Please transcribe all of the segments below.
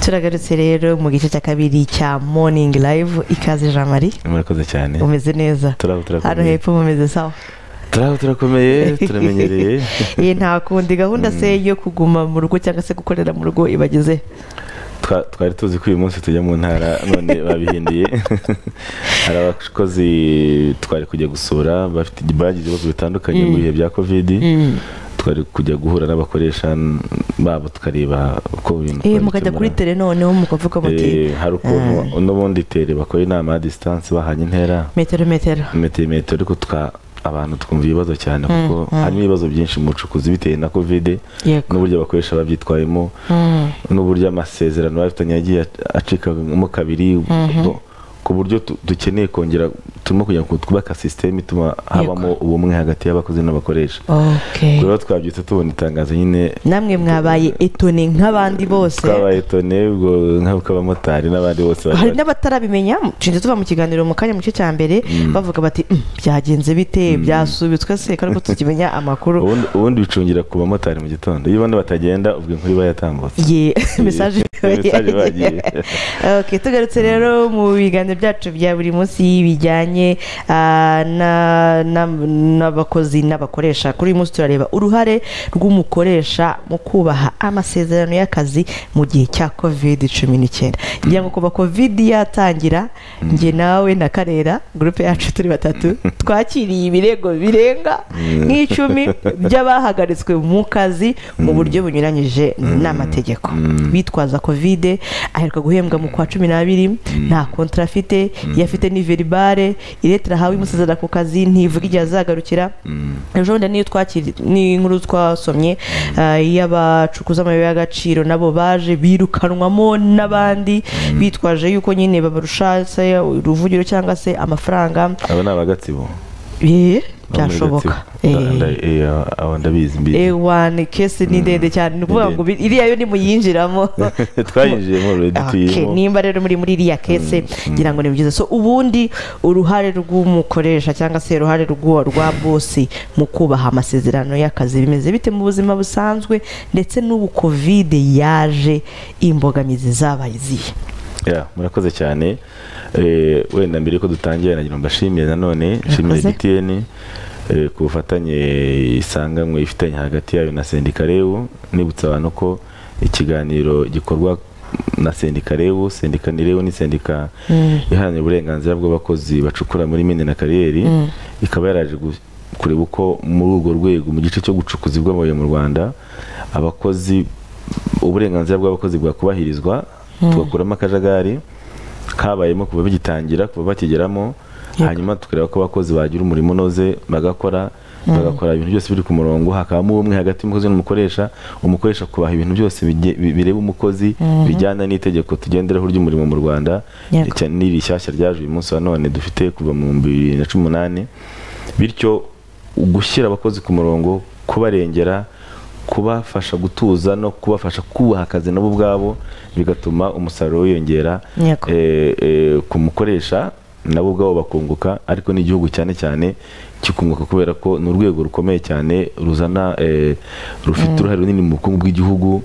turagarutse rero mu gice cya kabiri cya morning live ikaze jean marie murakoze cyane umeze neza turabo hano turakomeye hepfo mumeze sawa turabo turakomeye turamenyereye iyi nta kundi gahunda se yo kuguma mu rugo cyangwa se gukorera mu rugo ibageze Twa- twari tuzi ko uyu munsi tujya mu ntara none babihinduye hari abakozi twari kujya gusura bafite bagize ibibazo bitandukanye mu bihe bya kovidi twari kujya guhura n'abakoresha babo tukareba uko Eh, ibintu twabikemura. mukajya kuri tere noneho mukavuga muti Eh, hari ukuntu n'ubundi tere bakora inama ya disitansi bahanye intera metero metero metero metero ariko twa abantu twumva ibibazo cyane kuko harimo ibibazo byinshi mu bucukuzi bitewe na kovide yego n'uburyo abakoresha babyitwayemo Mm, n'uburyo amasezerano bafitanye yagiye acikamo kabiri bo- ku buryo tu- dukeneye kongera turimo kugira ngo twubaka sisiteme ituma habamo ubumwe hagati y'abakozi n'abakoresha okay rero twabyutse tubona itangazo nyine namwe mwabaye etone nk'abandi bose twabaye tone ubwo nk'abamotari n'abandi bose bari hari bari- n'abatarabimenya nshinze tuva mu kiganiro mu kanya mu gice cya mbere bavuga bati "Mm, byagenze bite byasubitswe se ko ariko tukimenya amakuru ubundi ubundi bicungira ku bamotari mu gitondo iyo ubona batagenda ubwo inkuru iba yatambutse ye mesaje Mesaje bagiye. Okay, tugarutse rero mu biganiro byacu bya buri munsi bijyanye ah, na- na- n'abakozi n'abakoresha kuri uyu munsi turareba uruhare rw'umukoresha mu kubaha amasezerano y'akazi mu gihe cya covid cumi n'icyenda ngira ngo kuva covid yatangira njye nawe na karera gurupe yacu turi batatu twakiriye ibirego birenga nk'icumi by'abahagaritswe mu kazi mu buryo bunyuranyije n'amategeko bitwaza kovide aheruka guhembwa mu kwa cumi n'abiri nta kontara afite yafite ni veribare iretera ahawe imusezera ku kazi ntivuga igihe azagarukira ejo bundi niyo twakiri n'inkuru twasomye ah, y'abacukuza amabuye y'agaciro nabo baje birukanwamo n'abandi bitwaje yuko nyine babarusha se uruvugiro cyangwa se amafaranga aba ni abagatsibo Eh, byashoboka Eh. aba ndabizi mbizi A1 kesi ni ndende cyane ni ukuvuga Ni ngo bi- iriya yo nimuyinjiramo twayinjiyemo already Okay, tuyirimo nimba rero muri muri iriya kese ngira ngo ni byiza so ubundi uruhare rw'umukoresha cyangwa se uruhare rw'uwo- rwa bosi mu kubaha amasezerano y'akazi bimeze bite mu buzima busanzwe ndetse n'ubu kovide yaje imbogamizi zabaye izihe Ya, murakoze cyane Eh, wenda mbere yuko dutangira nagira ngo mbashimire nanone nshimire Murakoze. gtn eh, ku bufatanye isanganywe ifitanye hagati yayo na sendikarebu nibutsa abantu ko ikiganiro gikorwa na sendikarebu sendikarebu ni sendika iharanira uburenganzira bw'abakozi bacukura muri mine na kariyeri ikaba yaraje gu- kureba uko muri urwo rwego mu gice cyo gucukuza bw'amabuye mu rwanda abakozi uburenganzira bw'abakozi bwakubahirizwa tugakuramo akajagari kabayemo kuva bigitangira kuva bakigeramo hanyuma tukareba ko abakozi bagira umurimo unoze bagakora bagakora ibintu byose biri ku murongo hakabamo ubumwe hagati y'umukozi n'umukoresha umukoresha kubaha ibintu byose bijye- bi- bireba umukozi bijyana n'itegeko tugenderaho ry'umurimo mu rwanda Yego. Icya- n'iri shyashya ryaje uyu munsi wa none dufite kuva mu bihumbi bibiri na cumi n'umunani bityo gushyira abakozi ku murongo kubarengera kubafasha gutuza no kubafasha kubaha akazi nabo ubwabo bigatuma umusaruro wiyongera Yego. eh, eh, ku mukoresha nabo ubwabo bakunguka ariko n'igihugu cyane cyane kikunguka kubera ko ni urwego rukomeye cyane ruzana eh, rufite uruhare runini mu bukungu bw'igihugu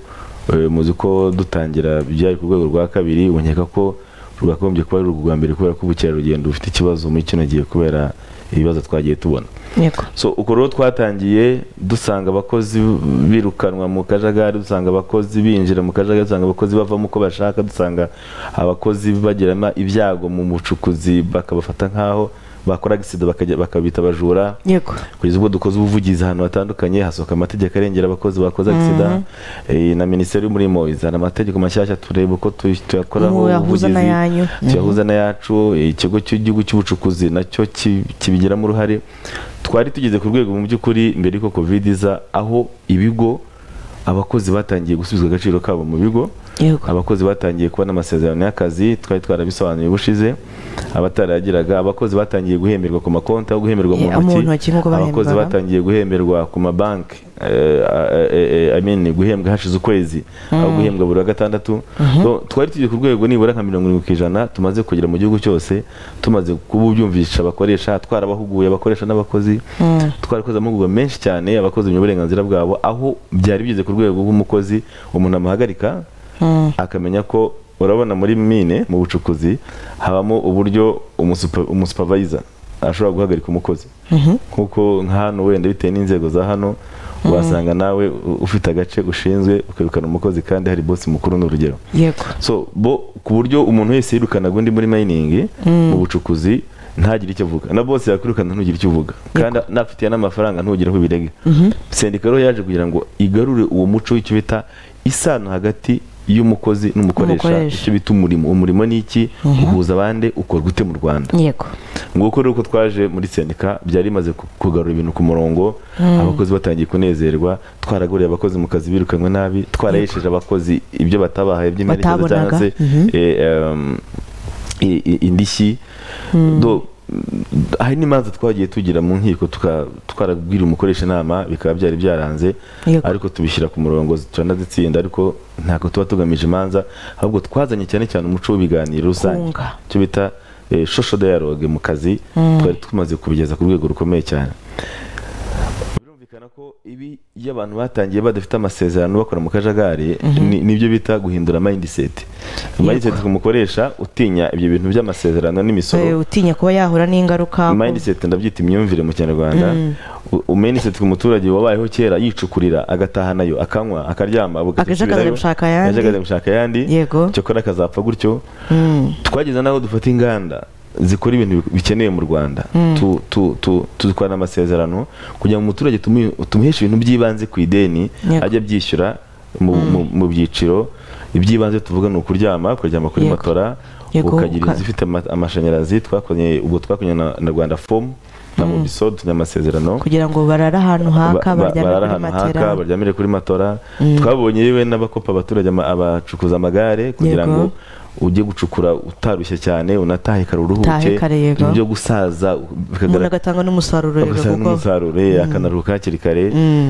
Eh, muzi ko dutangira byari ku rwego rwa kabiri ubu nkeka ko rwakagombye kuba ari urwo rwa mbere kubera ko ubukerarugendo bufite ikibazo muri kino gihe kubera ibibazo twagiye tubona yego so uko rero twatangiye dusanga abakozi birukanwa mu kajagari dusanga abakozi binjira mu kajagari dusanga abakozi bavamo uko bashaka dusanga abakozi bagiramo ibyago mu bucukuzi bakabafata nk'aho bakora agisida bakajya- bakabita abajura yego kugeza ubwo dukoze ubuvugizi ahantu hatandukanye hasohoka amategeko arengera abakozi bakoze agisida eh, na minisiteri y'umurimo izana amategeko mashyashya tureba uko tu- tuyakoraho Muyahuza ubuvugizi n'ayanyu. tuyahuza n'ayacu ikigo cy'igihugu cy'ubucukuzi nacyo ki- kibigiramo uruhare twari tugeze ku rwego mu by'ukuri mbere yuko covid iza aho ibigo abakozi batangiye gusubizwa agaciro kabo mu bigo Yego. abakozi batangiye kubona amasezerano y'akazi twari twarabisobanuye ubushize abatarayagiraga abakozi batangiye guhemerwa ku makonti aho guhemerwa mu Eh, mu ntoki ntoki nk'uko abakozi bahembwaga. batangiye guhemberwa ku mabanki eh, eh, eh, I mean, guhembwa hashize ukwezi aho guhembwa buri wa gatandatu So, twari tugiye ku rwego nibura nka mirongo irindwi ku ijana tumaze kugera mu gihugu cyose tumaze kuba ubyumvisha abakoresha twarabahuguye abakoresha n'abakozi twarakoze amahugurwa menshi cyane abakozi mu burenganzira bwabo aho byari bigeze ku rwego rw'umukozi umuntu amuhagarika akamenya ko urabona muri mine mu bucukuzi habamo uburyo umusupa- umusupavayiza ashobora guhagarika umukozi nk'uko nka hano wenda bitewe n'inzego za hano wasanga nawe u- ufite agace ushinzwe ukirukana umukozi kandi hari bosi mukuru ni urugero yego so bo ku buryo umuntu wese yirukanaga undi muri mining mu bucukuzi ntagire icyo avuga na bose yakwirukana ntugire icyo uvuga kandi nafitiye n'amafaranga ntugire aho ubirega sendika rero yaje kugira ngo igarure uwo muco w'icyo bita isano hagati y'umukozi n'umukoresha Umukoresha. icyo bita umurimo umurimo ni iki uhuza abandi ukora gute mu rwanda yego nguko rero uko twaje muri sendika byari bimaze ku- kugarura ibintu ku murongo abakozi batangiye kunezerwa twaraguriye abakozi mu kazi birukanywe nabi twarayesheje abakozi ibyo batabahaye by'imperekeza cyangwa se Batabonaga. eh, em, i- i- indishyi Do- hari n'imanza twagiye tugira mu nkiko tuka- twarabwira umukoresha inama bikaba byari byaranze Yego. ariko tubishyira ku murongo turanazitsinda ariko ntabwo tuba tugamije imanza ahubwo twazanye cyane cyane umuco w'ibiganiro rusange Kunga. icyo bita eh, shosho dialogue mu kazi twari tumaze kubigeza ku rwego rukomeye cyane birumvikana ko ibi iyo abantu batangiye badafite amasezerano bakora mu kajagari ni- nibyo bita guhindura mindset mindset ku mukoresha utinya ibyo bintu by'amasezerano Eh, n'imisoro utinya kuba yahura n'ingaruka ko- mindset ndabyita imyumvire mu kinyarwanda U- u- mindset ku muturage wabayeho kera yicukurira agataha nayo akanywa akaryama Akaja akaza agasubirayo, gushaka ayandi. akaja akaza gushaka ayandi Yego. cyakora akazapfa gutyo Mm. twageze n'aho dufata inganda zikora ibintu bikenewe mu rwanda Tu- tu- tu- tudukorana amasezerano kugira ngo umuturage tumuhe- tumuheshe ibintu by'ibanze ku ideni Yego. ajya abyishyura mu- mu- mu byiciro iby'ibanze tuvuga ni ukuryama kuryama kuri Yego. matora Yego, ukagira uka- inzu ifite ama- amashanyarazi twakoranye ubwo twakoranye na, na rwanda fomu na mobisol tujya amasezerano kugira ngo barare ahantu haka Ba- ba- baryame barara kuri ahantu haka matera baryamire kuri matora twabonye yewe n'abakopa abaturage ama- abacukuza amagare kugira Yego. ngo ujye gucukura utarushye cyane unatahe kare uruhuke Utahe kare, yego. ibyo gusaza umuntu bikagaragara agatanga n'umusaruro rero kuko agasaba n'umusaruro eh, akanaruhuka hakiri kare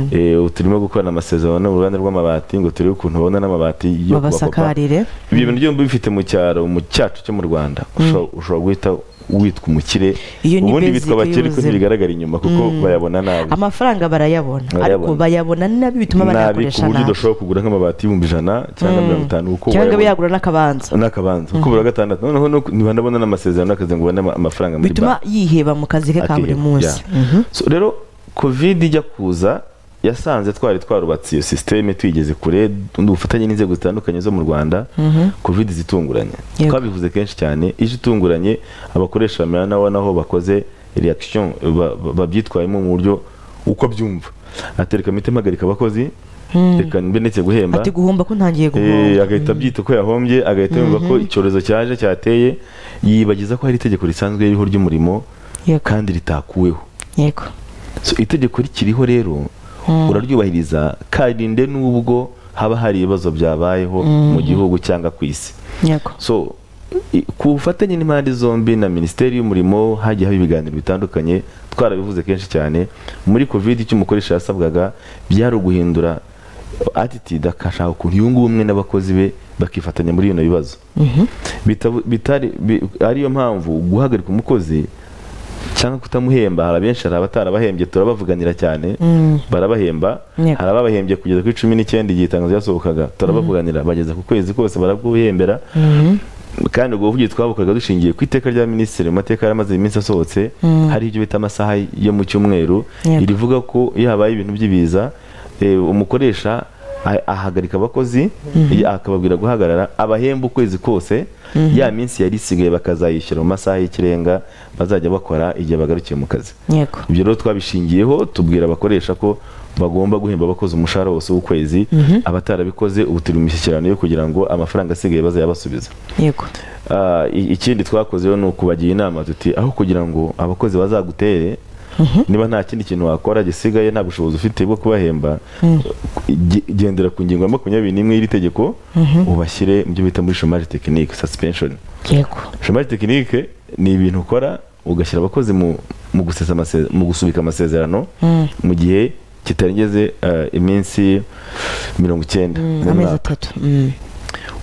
Eh, ubu turimo gukorana amasezerano n'uruganda rw'amabati ngo turebe ukuntu babona n'amabati yo kubakopa babasakarire ibyo bintu byombi bifite mu cyaro mu cyacu cyo mu rwanda ushobora- ushobora guhita witwa umukire Iyo ni ubundi basic bitwa abakire ko y'ubuzima. ntibigaragara inyuma kuko bayabona nabi amafaranga barayabona Barayabona. ariko bayabona nabi bituma nabi ku banayakoresha buryo nabi udashobora kugura nk'amabati y'ibihumbi ijana cyangwa mirongo itanu kuko cyangwa wayabona. biyagura n'akabanza n'akabanza kuko buri wa gatandatu noneho nuko- ntibanabona n'amasezerano y'akazi ngo ubone ama- amafaranga muri bituma banki yiheba mu kazi ke ka buri Akiheba, munsi yeah. So, rero covid ijya kuza yasanze twari twarubatse iyo sisiteme tuyigeze kure undi bufatanye n'inzego zitandukanye zo mu rwanda covid zitunguranye Yego. twabivuze kenshi cyane ije itunguranye abakoresha bamera nabo naho bakoze reaction ba- ba- babyitwayemo mu buryo uko abyumva atereka mite mpagarika abakozi reka mbenetse guhemba ati guhomba ko ntangiye Eh, guhomba agahita abyita ko yahombye agahita yumva ko icyorezo cyaje cyateye yibagiza ko hari itegeko risanzwe ririho ry'umurimo yego kandi ritakuweho yego So, itegeko rikiriho rero uraryubahiriza karinde n'ubwo haba hari ibibazo byabayeho mu gihugu cyangwa ku isi yego so i- ku bufatanye n'impande zombi na minisiteri y'umurimo hagiye haba ibiganiro bitandukanye twarabivuze kenshi cyane muri covid icyo umukoresha yasabwaga byari uguhindura attitude akashaka ukuntu yunga ubumwe n'abakozi be bakifatanya muri bino bibazo Bitabu- bitari bi- ariyo mpamvu guhagarika umukozi cyangwa kutamuhemba hari abenshi hari abatarabahembye turabavuganira cyane barabahemba Yego. hari ababahembye kugeza kuri cumi n'icyenda igihe itangazo ryasohokaga turabavuganira bageza ku kwezi kose baraguhembera kandi ubwo buvugizi twabukoraga dushingiye ku iteka rya minisitiri mu mateka yari amaze iminsi asohotse hari ibyo bita amasaha yo mu cyumweru Yego. rivuga ko iyo habaye ibintu by'ibiza eh, umukoresha ah- ahagarika abakozi eh, akababwira guhagarara abahemba ukwezi kose ya minsi yari isigaye bakazayishyura mu masaha y'ikirenga bazajya bakora igihe bagarukiye mu kazi yego ibyo rero twabishingiyeho tubwira abakoresha ko bagomba guhemba abakoze umushahara wose w'ukwezi abatarabikoze ubu turi mu mishyikirano yo kugira ngo amafaranga asigaye bazayabasubiza yego Ah, i- ikindi twakoze rero ni ukubagira inama tuti aho kugira ngo abakozi bazagutere niba nta kindi kintu wakora gisigaye nta bushobozi ufite bwo kubahemba ge- gendera ku ngingo ya makumyabiri n'imwe y'iri tegeko ubashyire mu byo bita muri shomari tekinike suspension yego shomari tekinike ni ibintu ukora ugashyira abakozi mu mu gusesa amase- mu gusubika amasezerano mu gihe kitarengeje eh, iminsi mirongo icyenda mu amezi mwaka. atatu Mm.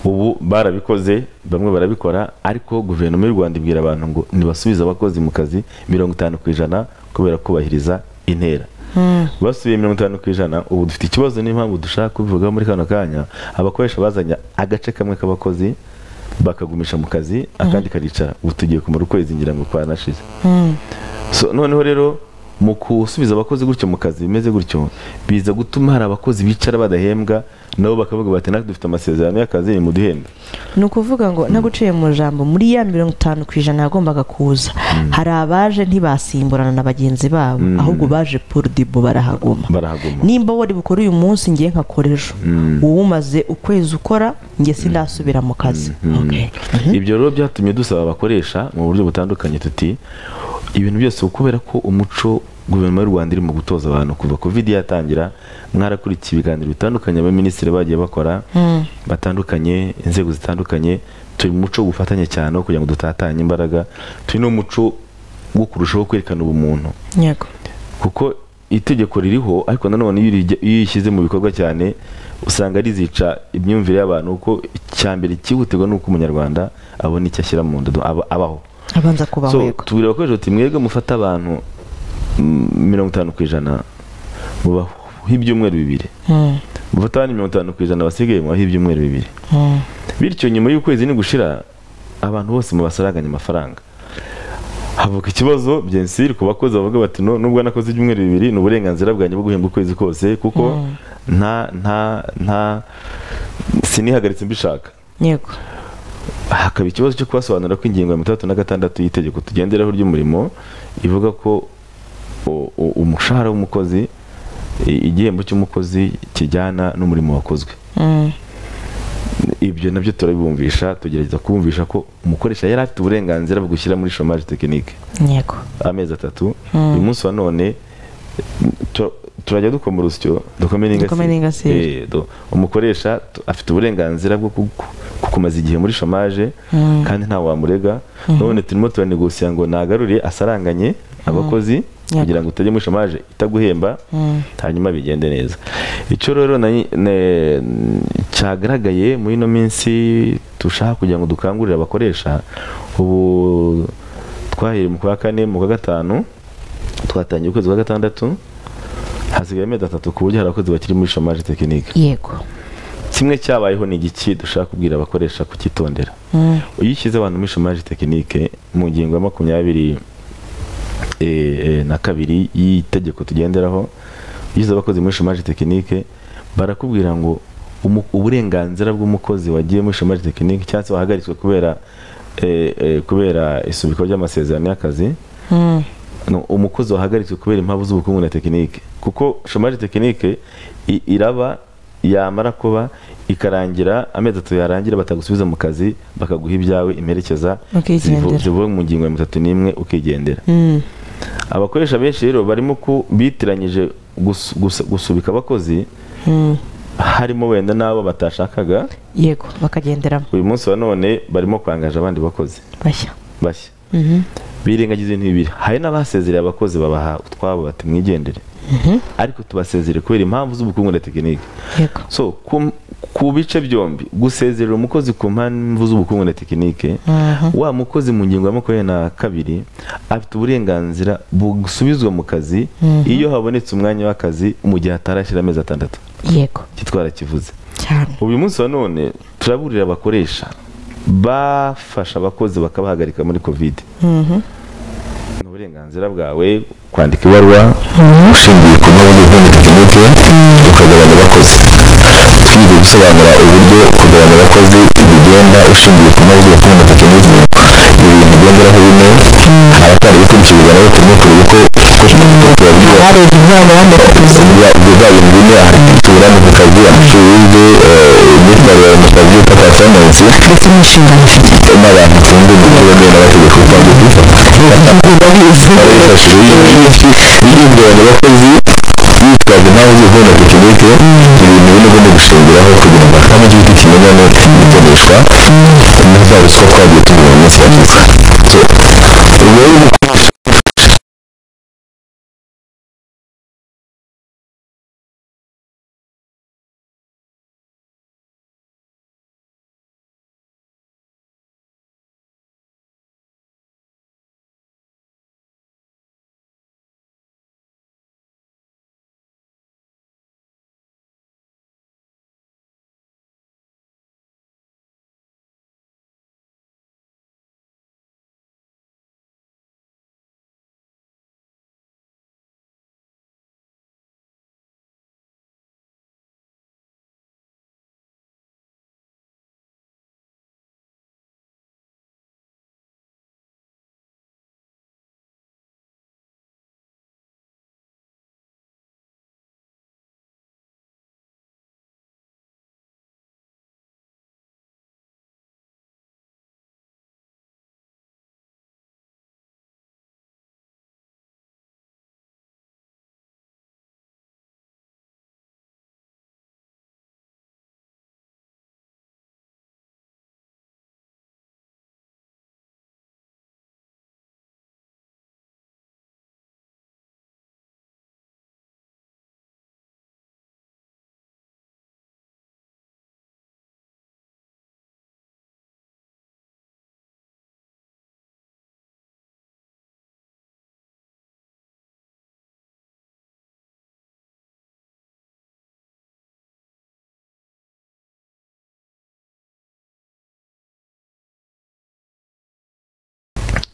ubu barabikoze bamwe barabikora ariko guverinoma y'u rwanda ibwira abantu ngo ntibasubize abakozi mu kazi mirongo itanu ku ijana kubera kubahiriza intera basubiye mirongo itanu ku ijana ubu dufite ikibazo n'impamvu dushaka kubivugaho muri kano kanya abakoresha bazanye agace kamwe k'abakozi bakagumisha mu kazi akandi karicara ubu tugiye kumara ukwezi ngira ngo kwanashize So, noneho rero mu gusubiza abakozi gutyo mu kazi bimeze gutyo biza gutuma hari abakozi bicara badahembwa nabo bakavuga bati natwe dufite amasezerano y'akazi nimuduhembe ni ukuvuga ngo naguciye mu jambo muri ya mirongo itanu ku ijana yagombaga kuza hari abaje ntibasimburana na bagenzi babo ahubwo baje poridibo barahaguma barahaguma nimba wari bukore uyu munsi ngiye nkakora ejo uba umaze ukwezi ukora njye sindasubira mu kazi Okay. ibyo rero byatumye dusaba abakoresha mu buryo butandukanye tuti ibintu byose kubera ko umuco guverinoma y'u rwanda irimo gutoza abantu kuva covid yatangira mwarakurikiye ibiganiro bitandukanye abaminisitiri bagiye bakora batandukanye inzego zitandukanye turi mu muco w'ubufatanye cyane wo kugira ngo dutatanye imbaraga turi no mu muco wo kurushaho kwerekana ubumuntu yego kuko itegeko ririho ariko nanone iyo urijya- iyo uyishyize mu bikorwa cyane usanga rizica imyumvire y'abantu kuko icya mbere cyihutirwa ni uko umunyarwanda abona icyo ashyira mu ndodo aba- abaho abanza kubaho so yego tubwira abakoresha tuti mwebwe mufata abantu mm, mirongo itanu ku ijana mubaho ibyumweru bibiri Mm, mufata abandi mirongo itanu ku ijana basigaye mubaho ibyumweru bibiri mm. bityo nyuma y'ukwezi nigushira abantu bose mubasaranganya amafaranga havuka ikibazo byensiri ku bakozi bavuga bati "No, nubwo nakoze ibyumweru bibiri ni uburenganzira bwanjye bwo guhembwa ukwezi kose kuko nta nta nta sinihagaritse mbishaka yego hakaba ikibazo cyo kubasobanurira ko ingingo ya mirongo itandatu na gatandatu y'itegeko tugenderaho ry'umurimo ivuga ko u- u- umushahara w'umukozi i- igihembo cy'umukozi kijyana n'umurimo wakozwe Mm, ibyo nabyo turabibumvisha tugerageza kubumvisha ko umukoresha yari afite uburenganzira bwo gushyira muri chômage tekinike yego amezi atatu uyu munsi wa none tu- turajya dukoma urusyo dukome Dukome n'ingasire. Eh, do- umukoresha tu- afite uburenganzira bwo kugu- gukomeza igihe muri chômage kandi nta wamurega none turimo turanegosiya ngo nagarure asaranganye abakozi Yego. kugira ngo utajya muri chômage itaguhemba Mm. hanyuma bigende neza icyo rero na- ne- cyagaragaye muri ino minsi dushaka kugira ngo dukangurire abakoresha ubu twahereye mu kwa kane mu kwa gatanu twatangiye ukwezi kwa gatandatu hasigaye amezi atatu ku buryo hari abakozi bakiri muri shomage tekinike yego kimwe cyabayeho ni igiki dushaka kubwira abakoresha kukitondera Mm, iyo ushyize abantu muri chômage tekinike mu ngingo ya makumyabiri eh, eh, na kabiri y'itegeko tugenderaho ushyize abakozi muri chômage tekinike barakubwira ngo umu- uburenganzira bw'umukozi wagiye muri chômage tekinike cyangwa se wahagaritswe kubera eh, eh, kubera isubikwa ry'amasezerano y'akazi mm. no, umukozi wahagaritswe kubera impamvu z'ubukungu na tekinike kuko shomage tekinike i- iraba yamara kuba ikarangira amezi atatu yarangira batagusubiza mu kazi bakaguha ibyawe imperekeza Ukigendera. zivu- zivuye mu ngingo ya mirongo itatu n'imwe ukigendera Mm, abakoresha benshi rero barimo ku bitiranyije gus- gus- gusubika abakozi mm. harimo wenda n'abo batashakaga yego bakagenderamo uyu munsi wa none barimo kwangaje abandi bakozi bashya bashya Mhm. birengagiza ibintu bibiri hari n'abasezereye abakozi babaha utwabo bati mwigendere ariko tubasezere kubera impamvu z'ubukungu na tekinike yego so ku, ku bice byombi gusezerera umukozi ku mpamvu z'ubukungu na tekinike Mhm. wa mukozi mu ngingo ya makumyabiri na kabiri afite uburenganzira busubizwa mu kazi iyo habonetse umwanya w'akazi mu gihe atarashyira amezi atandatu yego kitwara kivuze cyane uyu munsi wa none turaburira abakoresha bafasha abakozi bakabahagarika muri covid Mhm. ni uburenganzira bwawe kwandika ibaruwa ushingiye ku mpamvu z'ubukungu tekinike ukagabanya abakozi ushingiye gusobanura uburyo kugabanya abakozi bigenda ushingiye ku mpamvu z'ubukungu tekinike ibi bintu byongeraho bine abatari gukurikira ibiganiro turimo kureba uko ukoresha umutungo wawe ubwo bwa bintu bine imiturane ku kazi amashuri yize imyitwarire mu kazi uko performance ndetse n'inshingano ufite n'abantu ushinzwe mu buryo bwemewe n'amategeko cyangwa bifashishije ibigabanya abakozi bitwaje impamvu z'ubukungu tekinike ibintu bine ugomba gushingiraho kugira ngo akame cy'igiti kimenyane gikoreshwa na za ruswa twagiye tugira mu minsi yashize So, ubwo rero umukoresha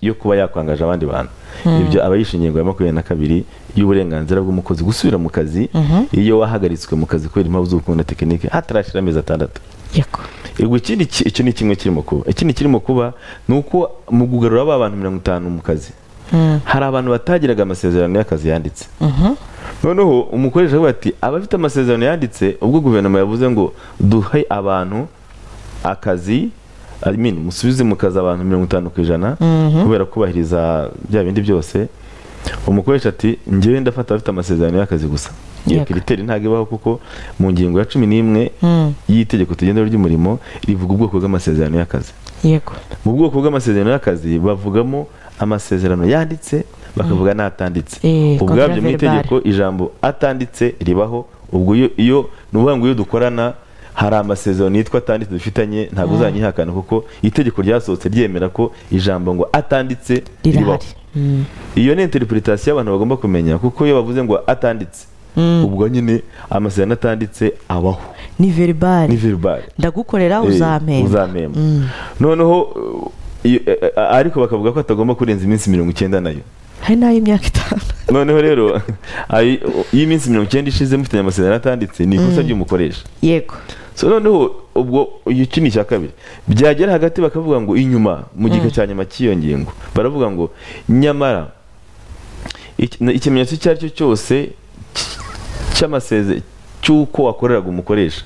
yo kuba yakwangaje abandi bantu ibyo aba yishe ingingo ya makumyabiri na kabiri y'uburenganzira bw'umukozi gusubira mu kazi iyo wahagaritswe mu kazi kubera impamvu z'ubukungu na tekinike hatarashira amezi atandatu yego ubwo ikindi ki- icyo ni kimwe kirimo kuba ikindi kirimo kuba ni uko mu kugarura ba bantu mirongo itanu mu kazi hari abantu batagiraga amasezerano y'akazi yanditse noneho umukoresha avuga ati abafite amasezerano yanditse ubwo guverinoma yavuze ngo duhe abantu akazi I mean, musubize mu kazi abantu mirongo itanu ku ijana kubera kubahiriza bya bindi byose umukoresha ati njyewe ndafata abafite amasezerano y'akazi gusa iyo Yego. kiriteri ntabwo ibaho kuko mu ngingo ya cumi n'imwe y'itegeko tugendera ry'umurimo rivuga ubwoko bw'amasezerano y'akazi yego mu bwoko bw'amasezerano y'akazi bavugamo amasezerano yanditse bakavuga n'atanditse Eh, ubwabyo mu contraverbal. itegeko ijambo atanditse ribaho ubwo iyo- iyo ni ukuvuga ngo iyo dukorana hari amasezerano yitwa atanditse dufitanye ntabwo uzanyihakana kuko itegeko ryasohotse ryemera ko ijambo ngo atanditse ribaho rirahari Mm. iyo ni interpretation abantu bagomba kumenya kuko iyo bavuze ngo atanditse ubwo nyine amasezerano atanditse abaho ni ni veribari verbal ndagukorera Eh, uzampemba uzampemba noneho uh, iyo- eh, eh, ariko bakavuga ko atagomba kurenza iminsi mirongo icyenda nayo hari n'ay'imyaka itanu noneho rero ayi- iyo iminsi mirongo icyenda ishize mufitanye amasezerano atanditse ni ikosa ry'umukoresha yego so noneho ubwo iyo iki ni icya kabiri byagera hagati bakavuga ngo inyuma mu gika cya nyuma cy'iyo ngingo baravuga ngo nyamara iki- na- ikimenyetso icyo ari cyo cyose cy- cy'amaseze cy'uko wakoreraga umukoresha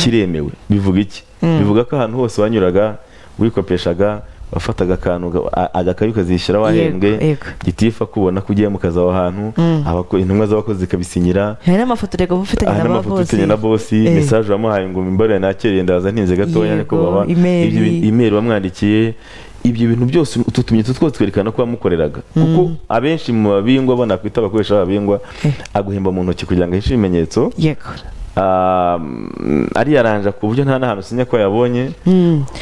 kiremewe bivuga iki bivuga ko ahantu hose wanyuraga wikopeshaga wafataga akantu ga- a- agakayi ukazishyira Yego, wahembwe yego. gitifu akubona ko ugiye mu kazi aho hantu abako- intumwa z'abakozi zikabisinyira hari n'amafoto reka uba ufitanye aha ni na amafoto ufitanye na bosi Eh. mesaje wamuhaye ngo mimbarire nakiriye ndaza ntinze gatoya Yego, ariko baba email. ibyo bi- email wamwandikiye ibyo bintu byose utu tumenyetso twose twerekana ko wamukoreraga kuko abenshi mu babingwa bo nakwita abakoresha b'ababingwa Eh. aguhemba mu ntoki kugira ngo ahishe ibimenyetso yego Ah, mm, ariyaranja ku buryo nta n'ahantu usinya ko yabonye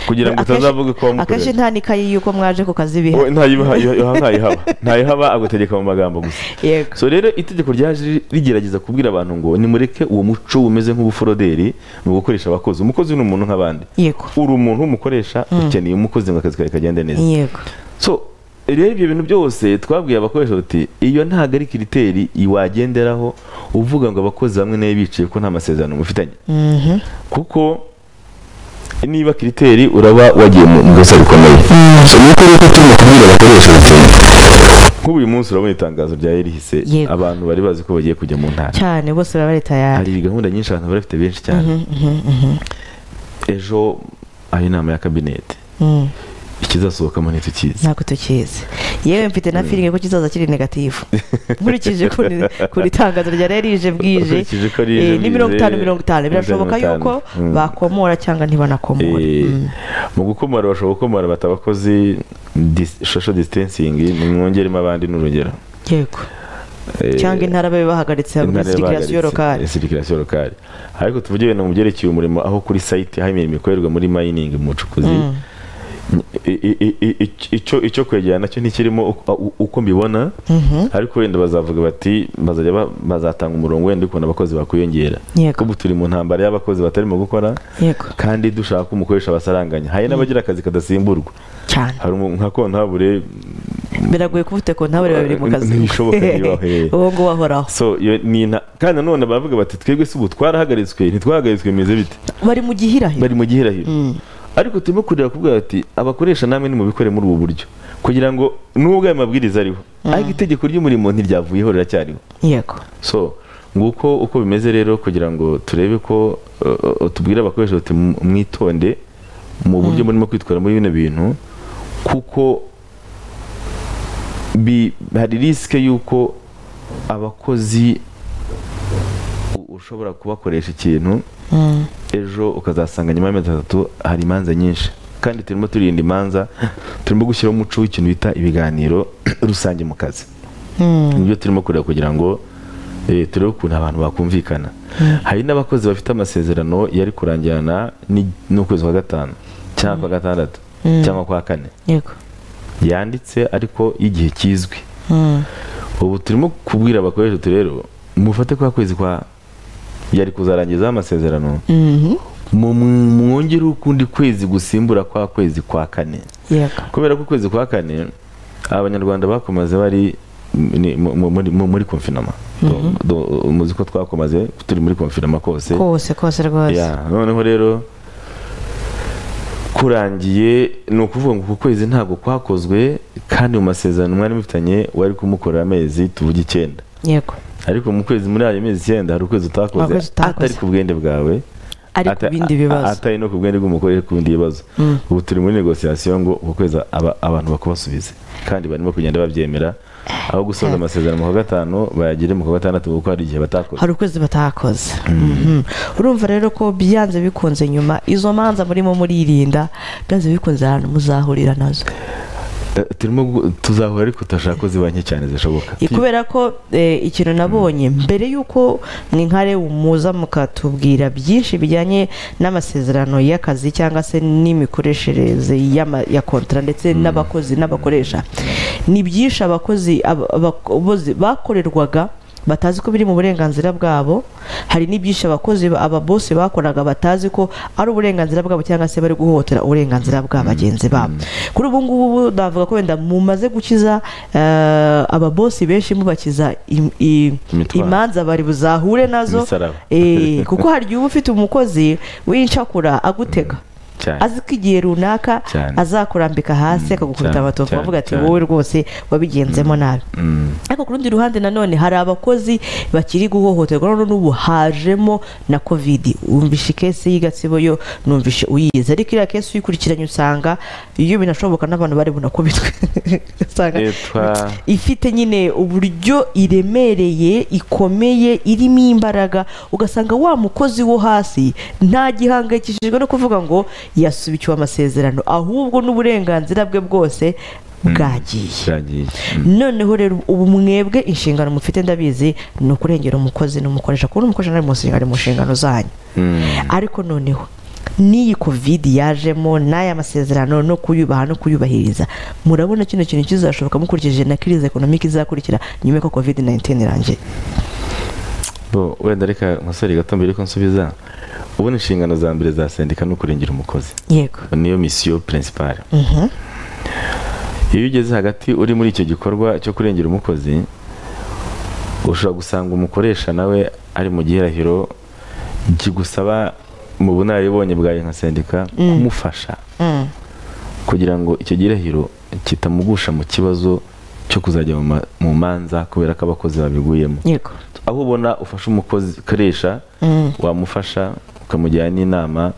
kugira ngo Akenshi- utazavuge ko akenshi wamukorera nta n'ikayi y'uko mwaje ku kazi Oh, biha ntayibaha- yoha- ntayihaba ntayihaba agutegeka mu magambo gusa yego so rero itegeko ryaje rigerageza kubwira abantu ngo nimureke uwo muco umeze nk'ubuforoderi ni ugukoresha abakozi umukozi ni umuntu nk'abandi yego uri umuntu w'umukoresha ukeneye umukozi ngo akazi kawe kagende neza yego so rero ibyo bintu byose twabwiye abakoresha tuti iyo ntabwo ari kiriteri wagenderaho uvuga ngo abakozi bamwe nayo biciye ko nta masezerano mufitanye Mhm. kuko niba kiriteri uraba wagiye mu gace bikomeye so nuko rero turimo kubwira abakoresha ati nk'ubu uyu munsi urabona itangazo rya erihise Yego. abantu bari bazi ko bagiye kujya mu ntara cyane bose baba bari tayari hari gahunda nyinshi abantu bari bafite benshi cyane ejo hari inama ya kabinete Mm. ikizasohokamo ntitukizi ntabwo tukizi yewe mfite na firingi ko kizaza kiri negatifu nkurikije ku ni- ku itangazo rya rero ije bwije Ukurikije ko rije Eh, ni mirongo bwije, itanu mirongo itanu birashoboka mirongo yuko itanu. Mm. bakomora cyangwa ntibanakomore Eh, Mm. mu gukomora bashobora gukomora bata abakozi dis- social distancing nimwongeremo abandi n'urugero yego cyangwa intara babe bahagaritse hamwe sirikirasiyo lokale sirikirasiyo lokale ariko tuvuge ibintu mu byerekeye umurimo aho kuri sayite aho imirimo ikorerwa muri mayiningi mu bucukuzi i- i- i- i- ic- icyo icyo kwegera nacyo ntikirimo uko- u- uko mbibona ariko wenda bazavuga bati bazajya ba- bazatanga umurongo wenda ukuntu abakozi bakwiyongera Yego. kuko ubu turi mu ntambara y'abakozi batarimo gukora yego kandi dushaka ko umukoresha basaranganya hari n'abagira akazi kadasimburwa cyane hari umu- nka kontabure biragoye kuba ufite kontabure babiri mu kazi Ntibishoboka, ntibahe. uwo nguwo ahoraho so iyo ni nta- kandi nanone baravuga bati twebwe si ubu twarahagaritswe ntitwahagaritswe bimeze bite bari mu gihirahiro bari mu gihirahiro ariko turimo kureba kuvuga bati abakoresha namwe nimubikore muri ubu buryo kugira ngo nubwo ayo mabwiriza ariho ariko itegeko ry'umurimo ntiryavuyeho riracyariho yego so nguko uko bimeze rero kugira ngo turebe ko uh, uh, tubwire abakoresha bati "Mu- mwitonde mu buryo murimo kwitwara muri bino bintu kuko bi, hari risike y'uko abakozi u- ushobora kubakoresha ikintu ejo ukazasanga nyuma y'amezi atatu hari imanza nyinshi kandi turimo turinda imanza turimo gushyiraho umuco w'ikintu bita ibiganiro rusange mu kazi nibyo turimo kureba kugira ngo eh, turebe ukuntu abantu bakumvikana hari n'abakozi bafite amasezerano yari kurangirana ni- n'ukwezi kwa gatanu cyangwa kwa gatandatu cyangwa kwa kane yego yanditse ariko y'igihe kizwi Mm. ubu turimo kubwira abakoresha uti rero mufate kwa kwezi kwa yari kuzarangizaho amasezerano Mhm. mu- mu- mwongereho ukundi kwezi gusimbura kwa kwezi kwa kane yego kubera ko ukwezi kwa kane abanyarwanda bakomaze bari ni- mu- mu- muri- mu- muri konfinama muzi ko twakomaze turi muri konfinama kose kose kose rwose Ya, noneho rero kurangiye ni ukuvuga ngo uku kwezi ntabwo kwakozwe kandi mu masezerano mwari mufitanye wari kumukora amezi tuvuge icyenda yego ariko mu kwezi muri ayo mezi icyenda hari ukwezi utakoze Akwezi utakoze. atari ku bwende bwawe ari ku ata- bindi a- bibazo atari no ku bwende bw'umugore ku bindi bibazo Mm. ubu turi muri negosiyasiyo ngo uku kwezi aba- abantu bakubasubize kandi barimo kugenda babyemera aho gusoza amasezerano mu kwa gatanu bayagire mu kwa gatandatu kuko hari igihe batakoze hari ukwezi batakoze Mhm. urumva rero ko byanze bikunze nyuma izo manza murimo muririnda byanze bikunze ahantu muzahurira nazo Eh, turimo gu- tuzahura ariko turashaka ko ziba nke cyane zishoboka Eh, kubera ko eh, ikintu nabonye mbere y'uko mwinkare muza mukatubwira byinshi bijyanye n'amasezerano y'akazi cyangwa se n'imikoreshereze y'ama- ya kontara ndetse n'abakozi n'abakoresha ni byinshi abakozi ab- abakozi bakorerwaga batazi ko biri mu burenganzira bwabo hari n'ibyinshi abakozi ba- ababosi bakoraga batazi ko ari uburenganzira bwabo cyangwa se bari guhohotera uburenganzira bwa bagenzi babo kuri ubu ngubu navuga ko wenda mumaze gukiza eh, ababosi benshi mubakiza im- i- Imitwaro. imanza bari buzahure nazo Imisaraba. Eh, kuko hari igihe uba ufite umukozi w'incakura agutega cyane azi ko igihe runaka Cyane. azakurambika hasi akagukubita cyane, amatovu cyane, avuga ati cyane. wowe rwose wabigenzemo nabi Mm. ariko ku rundi ruhande nanone hari abakozi bakiri guhohoterwa none n'ubu hajemo na kovidi wumvishe ikesi y'igatsibo yo numvishe uyize ariko iriya kesi uyikurikiranye usanga iyo binashoboka n'abantu bari bunakubitwe usanga Etwa- ifite nyine uburyo iremereye ikomeye irimo imbaraga ugasanga wa mukozi wo hasi nta gihangayikishijwe no kuvuga ngo yasubikiwe amasezerano ahubwo n'uburenganzira bwe bwose bwagiye bwagiye noneho rero ubu mwebwe inshingano mufite ndabizi ni ukurengera umukozi n'umukoresha kubona umukoresha nari mu nshingano mu nshingano zanyu ariko noneho n'iyi kovidi yajemo n'aya masezerano no kuyubaha no kuyubahiriza murabona kino kintu kizashoboka mukurikije na kirize ekonomike izakurikira nyuma y'uko kovidi 19 irangiye bo wenda reka nkosore gato mbere ko nsubiza ubona inshingano za mbere za sendika ni ukurengera umukozi yego niyo misiyo principale Mhm. iyo ugeze hagati uri muri icyo gikorwa cyo kurengera umukozi ushobora gusanga umukoresha nawe ari mu gihirahiro kigusaba mu bunararibonye bwawe nka sendika kumufasha Mm. kugira ngo icyo gihirahiro kitamugusha mu kibazo cyo kuzajya mu ma- mu manza kubera ko abakozi babiguyemo yego aho ubona ufasha umukozi ukoresha Mm. wamufasha ukamugira n'inama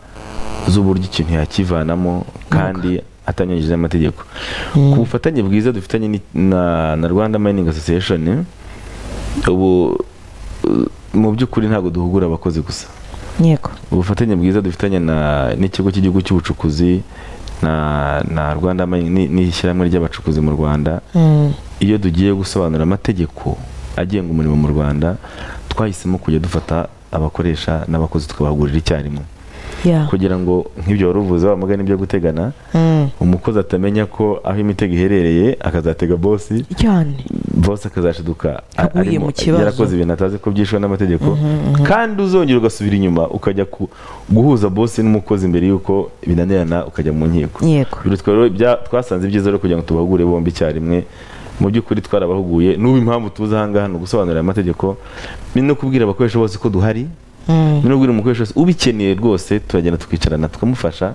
z'uburyo ikintu yakivanamo kandi atanyanyije n'amategeko ku bufatanye bwiza dufitanye ni- na, na rwanda mining association ubu uh, mu by'ukuri ntabwo duhugura abakozi gusa yego ubufatanye bwiza dufitanye na- n'ikigo cy'igihugu cy'ubucukuzi na, na rwanda mining ni- n'ishyirahamwe ry'abacukuzi mu rwanda Mm. iyo tugiye gusobanura amategeko agenga umurimo mu rwanda twahisemo kujya dufata abakoresha n'abakozi tukabahugurira icyarimwe Yeah. kugira ngo nk'ibyo wari uvuze wa mugani byo gutegana Mm. umukozi atamenya ko aho imitego iherereye akazatega bosi cyane bose akazaciduka a- Aguye arimo- mu kibazo. yarakoze ibintu atazi ko byishwe n'amategeko kandi uzongera ugasubira inyuma ukajya ku- guhuza bosi n'umukozi mbere y'uko binanirana ukajya mu nkiko yego Biro twari ibya- twasanze ibyiza rero kugira ngo tubahugure bombi icyarimwe mu by'ukuri twarabahuguye n'ubu impamvu tuza ahangaha ni ugusobanurira amategeko ni no kubwira abakoresha bose ko duhari Mm. ni no kubwira umukoresha wese ubikeneye rwose turagenda tukicarana tukamufasha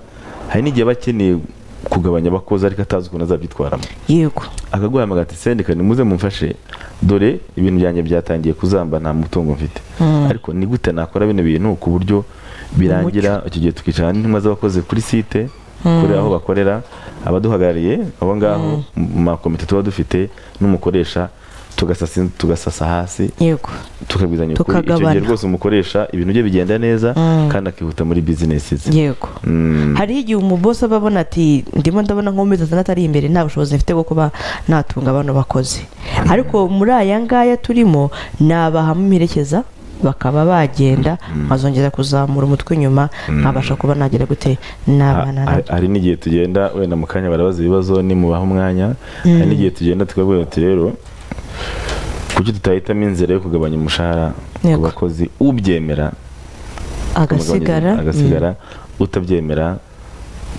hari n'igihe aba akeneye kugabanya abakozi ariko atazi ukuntu azabyitwaramo yego akaguhamagara ati sendika nimuze mumfashe dore ibintu byanjye byatangiye kuzamba nta mutungo mfite ariko ni gute nakora bino bintu ku buryo birangira icyo gihe tukicara n'intumwa z'abakozi kuri site kuri aho bakorera abaduhagarariye abo ngaho mu makomite tuba dufite n'umukoresha tugasasa tugasasa hasi yego tukabwizanya ukuri icyo gihe Tukagabana. rwose umukoresha ibintu bye bigenda neza kandi akihuta muri bizinesi ze yego Mm. hariho igihe umubosi aba abona ati ndimo ndabona nk'uwamezi atandatu ari imbere nta bushobozi mfite bwo kuba natunga abantu bakozi ariko muri aya ngaya turimo nabahamo imperekeza bakaba bagenda nkazongera kuzamura umutwe inyuma nkabasha kuba nagera gute n'abana Ha- nabyo hari n'igihe tugenda wenda mu kanya barabaza ibibazo nimubaha umwanya hari n'igihe tugenda tukabwira ati rero kuki tutahitamo inzira yo kugabanya umushahara ku Yego. bakozi ubyemera agasigara ukamugabanyiriza- agasigara utabyemera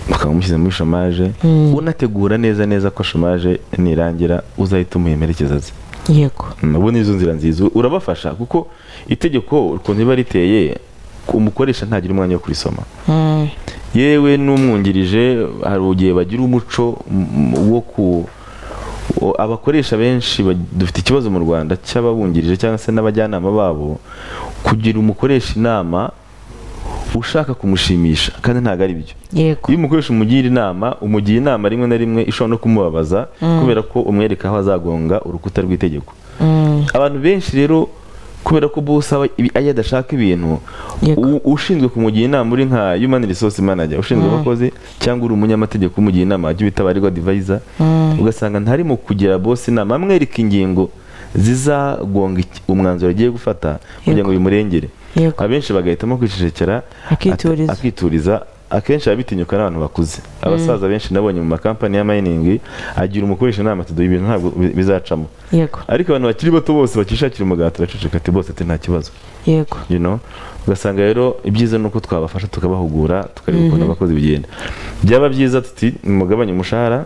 ukaba umushyize muri shomaje unategura neza neza ko shomaje nirangira uzahita umuhemerekeza aze yego nabo ni izo nzira nziza urabafasha kuko itegeko ukuntu riba riteye umukoresha ntagira umwanya wo kurisoma Mm. yewe n'umwungirije hari igihe bagira umuco m- wo ku wo- abakoresha benshi bag- dufite ikibazo mu rwanda cy'ababungirije cyangwa se n'abajyanama babo kugira umukoresha inama ushaka kumushimisha kandi ntabwo ari byo yego iyo umukoresha umugira inama umugira inama rimwe na rimwe ishobora no kumubabaza kubera ko umwereka aho azagonga urukuta rw'itegeko Mm. abantu benshi rero kubera ko bose aba ibi- iyo adashaka ibintu Yego. u- ushinzwe kumugira inama uri nka human resource manager ushinzwe abakozi cyangwa uri umunyamategeko umugira inama jya ubita abarirwa advisor ugasanga ntarimo kugira boss inama amwereka ingingo zizagonga iki- umwanzuro agiye gufata kugira ngo bimurengere Yego. abenshi bagahitamo kwicecekera Akituriza. ati- akituriza akenshi abitinyuka n'abantu bakuze abasaza benshi nabonye mu makampani ya mining agira umukoresha inama ati "Dore ibintu ntabwo bi- bizacamo yego ariko abantu bakiri bato bose bakishakira umugati baraceceka ati bose ati nta kibazo yego you know ugasanga rero ibyiza ni uko twabafasha tukabahugura tukareba ukuntu abakozi bigenda byaba byiza tuti mugabanye umushahara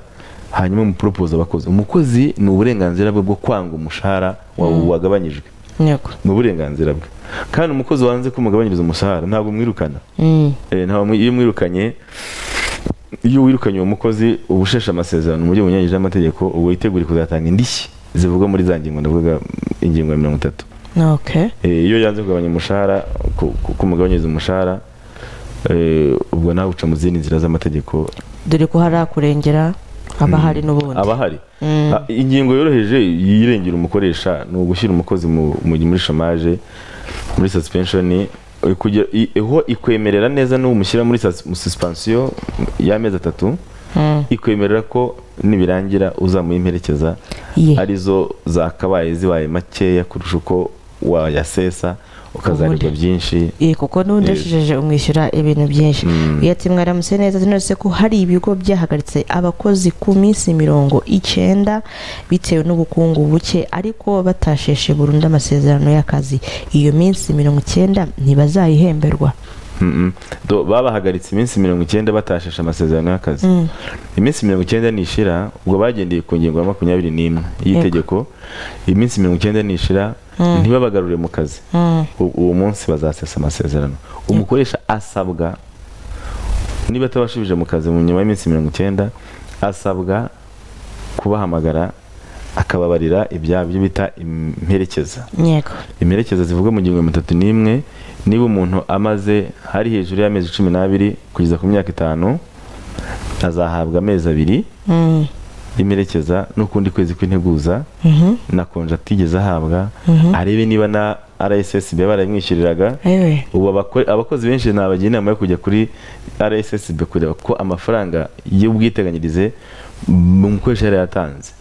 hanyuma mupropose abakozi umukozi ni uburenganzira bwe bwo kwanga umushahara wawe wagabanyijwe yego ni uburenganzira bwe kandi umukozi wanze ko umugabanyiriza umushahara ntabwo mwirukana Mm. Eh, nta mwi- iyo mwirukanye iyo wirukanye uwo mukozi uba usheshe amasezerano mu buryo bunyuranyije n'amategeko uba witeguriye kuzatanga indishyi zivugwa muri za ngingo ndavuga ingingo ya mirongo itatu okay Eh, iyo yanze kugabanya umushahara ku- ku- kumugabanyiriza umushahara eh, ubwo nawe uca mu zindi nzira z'amategeko dore ko hari akurengera haba hari n'ubundi aba ahari Mm. Ah, ingingo yoroheje yirengera umukoresha ni ugushyira umukozi mu- mu- muri shomaje muri suspension eh, kugira- i- iho ikwemerera neza n'umushyira muri sus- mu suspension y'amezi atatu Mm. ikwemerera ko nibirangira uzamuyimerekeza Ye. arizo zakabaye zibaye makeya kurusha uko wayasesa ukazarirwa Ubundi. byinshi Eh, kuko n'udashije umwishyura ibintu byinshi iyo ati mwaramutse neza tunose ko hari ibigo byahagaritse abakozi ku minsi mirongo icyenda bitewe n'ubukungu buke ariko batasheshe burundu amasezerano y'akazi iyo minsi mirongo icyenda ntibazayihemberwa Mm-mm. Do- babahagaritse iminsi mirongo icyenda batashashe amasezerano y'akazi iminsi mirongo icyenda nishira ubwo bagendeye ku ngingo ya makumyabiri n'imwe y'itegeko iminsi mirongo icyenda nishira ntibabagarure mu kazi Mm. U- uwo munsi bazasesa amasezerano umukoresha asabwa niba atabashubije mu kazi mu nyuma y'iminsi mirongo icyenda asabwa kubahamagara akababarira ibyaha byo bita imperekeza yego imperekeza zivuga mu ngingo mirongo itatu n'imwe niba umuntu amaze hari hejuru y'amezi cumi n'abiri kugeza ku myaka itanu azahabwa amezi abiri Mm. y'imerekeza n'ukundi kwezi kw'integuza Mhm. na konje atigeze ahabwa arebe niba na rssb barayimwishyuriraga Ewe. ubu abako- abakozi benshi nabagira inama yo kujya kuri rssb kureba ko amafaranga y'ubwiteganyirize mu mukoresha yari yatanze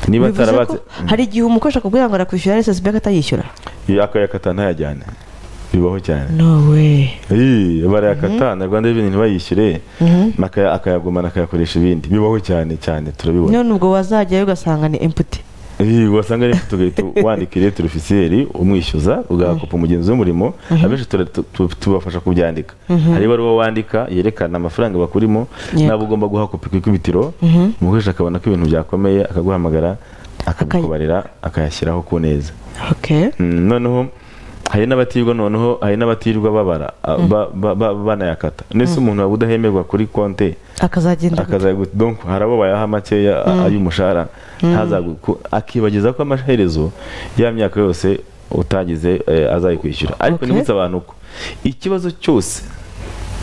niba Bivuze atarabatse ko hari igihe umukoresha akubwira ngo arakwishyura RSSB akatayishyura yakayakata ntayajyane bibaho cyane no way Ii, barayakata na rwanda reveni ntibayishyure akaya- akayagumana akayakoresha ibindi bibaho cyane cyane turabibona none ubwo wazajyayo ugasanga ni imputi Ii, wasanga rero tugahita wandika iretere ofisiyeri umwishyuza ugahakopa umugenzi w'umurimo abenshi tura- tu- tu- tubafasha kubyandika hari ibaruwa wandika yerekana amafaranga bakurimo Yego. nabo ugomba guhakopa ku ikubitiro umukoresha akabona ko ibintu byakomeye akaguhamagara akabikubarira akayashyiraho ku neza okay Mm, noneho hari n'abatirirwa noneho hari n'abatirirwa babara a- ba- ba- ba- banayakata ndetse umuntu waba udahemerwa kuri konte akazagenda gute? akaza gut- donc hari abo bayaha makeya a- ay'umushahara ntazagu- ku- akibagiza ko amaherezo ya myaka yose utagize eh, azayikwishyura ariko Okay. nibutsa abantu ko ikibazo cyose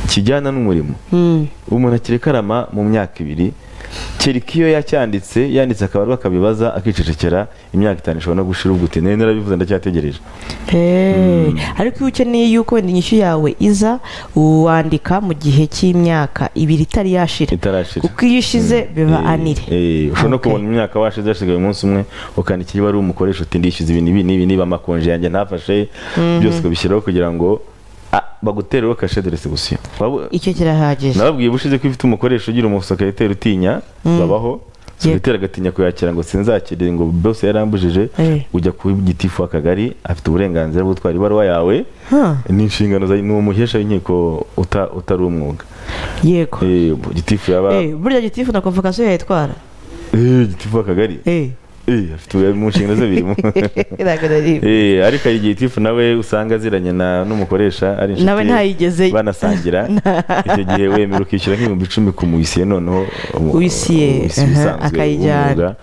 kijyana n'umurimo Mm. umuntu akiri karama mu myaka ibiri kereka iyo yacyanditse yanditse akaba akabibaza akicecekera imyaka itanu ishobora no gushira ubwo uti nari narabivuze ndacyategereje Hey. ariko iyo ukeneye yuko wenda inyishyu yawe iza wandika mu gihe cy'imyaka ibiri itari yashira itarashira kuko iyo ishize biba Eh, anire eh, ushobora no Okay. kubona imyaka washize hasigaye umunsi umwe ukandikira ibaruwa umukoresha uti ndishyuza ibi n'ibi n'ibi niba amakonje yanjye ntafashe byose ukabishyiraho kugira ngo ah, bagutereho kashe de resebusiyo Waba- icyo kirahagije nababwiye ubushize ko iyo ufite umukoresha ugira umusekiroteri utinya babaho sogiteri agatinya kuyakira ngo sinzakire ngo bose yarambujije Eh. ujya kuba igitifu w'akagari afite uburenganzira bwo gutwara ibaruwa yawe Huh. ni inshingano za ni umuhesha w'inkiko uta- utari umwuga yego Eh, gitifu yaba Eh, burya gitifu na konvokasiyo yayitwara Eh, gitifu w'akagari Eh. Eh, afite ubu- mu nshingano ze birimo Ntabwo nari- Eh, ariko hari igihe gitifu nawe usanga aziranye na n'umukoresha ari inshuti Nawe ntayigeze- banasangira icyo gihe wemera ukishyura nk'ibihumbi icumi ku muyisiye noneho umu- Uwisiye, uwisiye aha, usanzwe akayijyana. w'umwuga,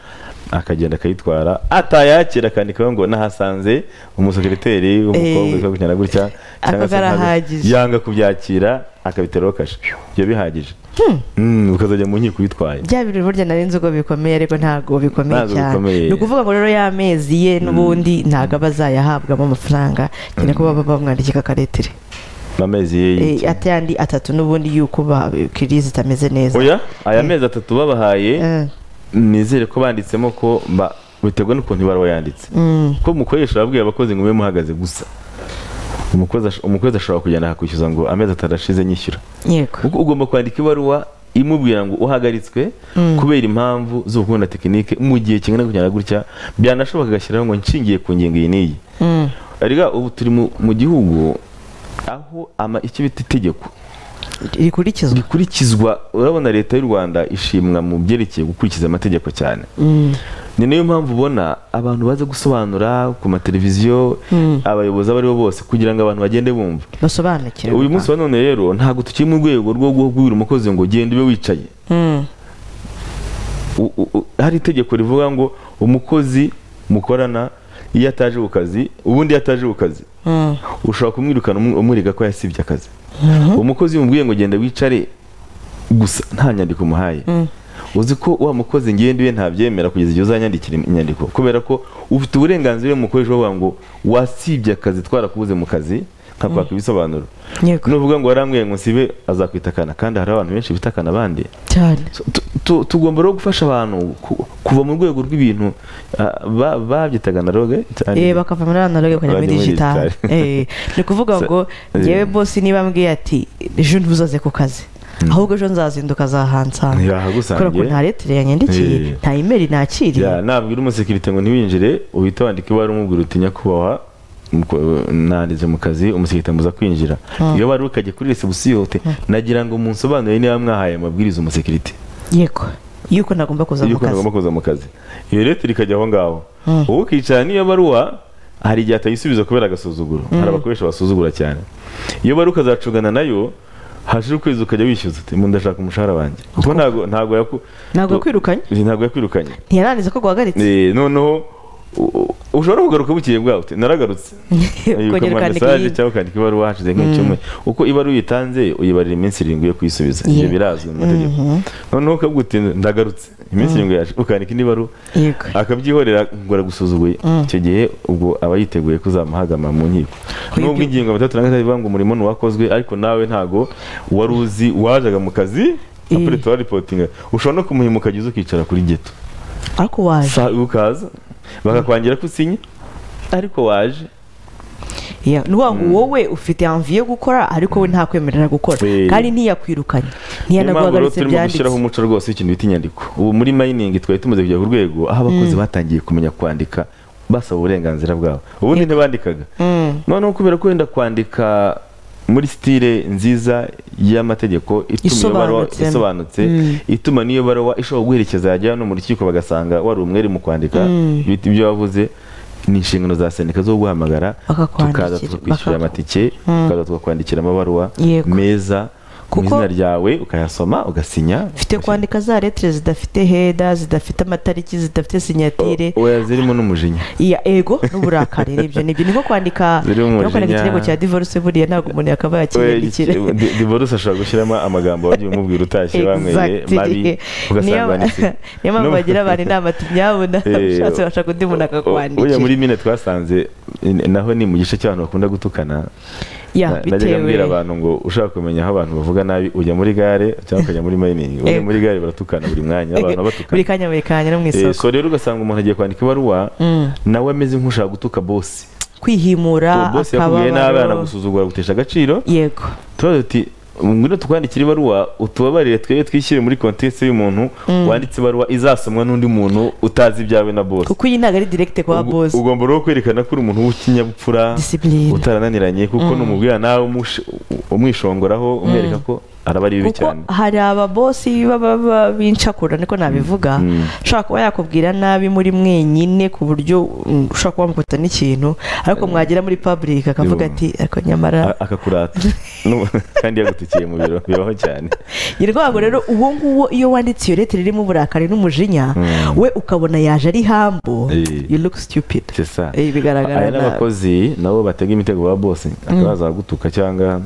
akagenda akayitwara atayakira akandikaho ngo nahasanze umusekiriteri w'umukobwa Eh. witwa gutya na gutya Ako cyangwa se ntabwo- karahagije. yanga kubyakira akabiteraho kashe ibyo bihagije Mm, ukazajya mu nkiko uyitwaye bya bintu burya nari nzi uko bikomeye ariko ntabwo bikomeye Ntabwo cyane bikomeye. ni ukuvuga ngo rero y'amezi ye n'ubundi ntabwo aba azayahabwamo amafaranga cyane ko baba bamwandikira akaretire amezi ye y'iki? Eh, ate yandi atatu n'ubundi y'uko ba- kiriya zitameze neza oya aya Eh. mezi atatu babahaye Eh, nizere ko banditsemo ko ba- biterwa n'ukuntu ibaruwa yanditse mm, ko umukoresha yabwiye abakozi ngo mube muhagaze gusa umukozi ash- umukozi ashobora kugenda akakwishyuza ngo amezi atarashize nyishyura yego kuko ugomba kwandika ibaruwa imubwira ngo uhagaritswe kubera impamvu z'ubukunda tekinike mu gihe kingana gutya na gutya byanashoboka agashyiraho ngo nshingiye ku ngingo iyi n'iyi Mm, ariko ubu turi mu- mu gihugu aho ama- icyo bita itegeko rikurikizwa rikurikizwa urabona leta y'u rwanda ishimwa mu byerekeye gukurikiza amategeko cyane Mm, ni nayo mpamvu ubona abantu baza gusobanura ku mateleviziyo abayobozi abo ari bo bose kugira ngo abantu bagende bumva basobanukire uyu munsi wa none rero ntabwo tukiri mu rwego rwo guhugura umukozi ngo genda ube wicaye Mm, U- u- u- hari itegeko rivuga ngo umukozi mukorana iyo ataje ku kazi ubundi iyo ataje ku kazi mm, ushobora kumwirukana umu- umurega ko yasibye akazi umukozi yamubwiye ngo genda wicare gusa nta nyandiko umuhaye uzi ko wa mukozi ngenda iwe ntabyemera kugeza igihe uzanyandikira inyandiko kubera ko ufite uburenganzira umukoresha bavuga ngo wasibye akazi twarakubuze mu kazi nkakwaka ibisobanuro yego nuvuga ngo warambwiye ngo nsibe azakwita akana kandi hari abantu benshi bita akana abandi cyane So, tu- tu- tugomba rero gufasha abantu ku- kuva mu rwego rw'ibintu ah, ba- babyitaga na roge Eh, bakava muri analoge bakajya muri Bakajya muri digitali digital. Eh, ni ukuvuga So, ngo eh. ngewe bosi niba mbwiye ati ejo ntuzaze ku kazi ahubwo ejo nzazinduka azahansanga yahagusange kubera ko nta letire yanyandikiye Eh. nta imeri nakiriye Ya, nabwira umusekirite ngo ntiwinjire uhita wandika ibaruwa umubwira uti nyakubahwa mko- nanditse mu kazi umusekirite amuza kwinjira iyo bari ukajya kuri resebusiyo ute nagira ngo munsobanurire niba mwahaye amabwiriza umusekirite yego yuko ntagomba kuza mu yuko kazi ntagomba kuza mu kazi iyo leta ikajya aho ngaho uwo ukicara n'iyo baruwa hari igihe atayisubiza kubera agasuzuguro hari abakoresha basuzugura cyane iyo bari ukazacungana nayo hashira ukwezi ukajya wishyuza uti mu ndashaka umushahara wanjye kuko ntago ntago yaku ntabwo yakwirukanye ntago yakwirukanye ntiyarangiza ko guhagaritse Eh, noneho u- u- ushobora kugaruka bukeye bwawe uti naragarutse ukongera ukoma ukandika mesaje iyindi. cyangwa ukandika ibaruwa hashize nk'icyumweru uko ibaruwa uyitanze uyibarira iminsi irindwi yo kuyisubiza ibyo Yeah. birazwi mu mategeko noneho ukavuga uti ndagarutse iminsi irindwi yaje ukandika indi baruwa yego akabyihorera ngo aragusuzuguye icyo gihe ubwo aba yiteguye kuzamuhagama mu nkiko Uyu nubwo byo- ingingo batatu na gatatu ivuga ngo umurimo ntiwakozwe ariko nawe ntago wari uzi wajaga mu kazi Eh. apure tuwaripotinga ushobora no kumuhima ukajya uza ukicara kuri geto ariko waje Sa- ukaza bakakwangira ko usinya ariko waje Yeah, ni ukuvuga ngo wowe ufite anvi yo gukora ariko we ntakwemerera gukora Eh. kandi ntiyakwirukanye niyo mpamvu rero ntiyanaguhagaritse turimo gushyiraho byanditse umuco rwose w'ikintu bita inyandiko ubu muri mayiningi twari tumaze kujya ku rwego aho abakozi batangiye kumenya kwandika basaba uburenganzira bwabo ubundi ntibandikaga Mm. noneho kubera ko wenda kwandika muri sitire nziza y'amategeko ituma iyo baruwa Isobanutse. isobanutse ituma n'iyo baruwa ishobora guherekeza yajya no mu rukiko bagasanga wari umwere mu kwandika ibiti ibyo wavuze ni inshingano za sendika zo guhamagara tukaza Bakakwandikira, bakaku- tukakwishyura amatike tukaza tukakwandikira amabaruwa Yego. meza mu Kuko- izina ryawe ukayasoma ugasinya ufite kwandika za letire zidafite heda zidafite amatariki zidafite sinyatire oya zirimo n'umujinya iya ego n'uburakari ribyo nibyo ni nko kwandika Ziri mu ni nko kwandika mujinya. ikirego cya divorce buriya ntabwo umuntu yakaba yakiyandikira Oya, di- divorce ashobora gushyiramo amagambo wagiye umubwira utashye banyweye Exactly. mabi ugasanga Niyo- banditse niyo mpamvu No- bagira abantu inama ati nyabuna Eh, ushatse washaka undi muntu akakwandikira Ujya muri mine twasanze eh, naho ni mu gice cy'abantu bakunda gutukana Ya, Na- najyaga bitewe. mbwira abantu ngo ushaka kumenya aho abantu bavuga nabi ujya muri gare cyangwa ukajya muri mayiningi ujya Eh. muri gare baratukana buri mwanya abantu batukana buri kanya buri kanya no mu Eh, isoko so rero ugasanga umuntu agiye kwandika ibaruwa nawe ameze nk'ushaka gutuka bosi kwihimura bosi yakubwiye nabi akababaro anagusuzugura agutesha agaciro yego turabaza tuti ngwino tukwandikire ibaruwa utubabarire twebwe twishyire muri kontesi y'umuntu wanditse ibaruwa izasomwa n'undi muntu utazi ibyawe na bose kuko iyi ntabwo ari direkite kwa Ugu- bosi ugomba rero kwerekana ko uri umuntu w'ikinyabupfura Discipline. utarananiranye kuko numubwira nawe umush- umwishongoraho umwereka ko araba ari bibi kuko cyane hari ababosi baba ba- bincakura niko nabivuga ushobora kuba yakubwira nabi muri mwenyine ku buryo mm, ushobora kuba wamukuta n'ikintu ariko mwagera muri public akavuga Yo. ati ariko nyamara A- akakurata Nu- kandi yagutikiye mu biro bibaho cyane ni rwango rero uwo nguwo iyo wanditse iyo leta irimo uburakari n'umujinya we ukabona yaje ari hambo Eh. you look stupid C'est ça. Eh, bigaragara hari nabi n'abakozi nabo batega imitego ba bose akabaza gutuka cyangwa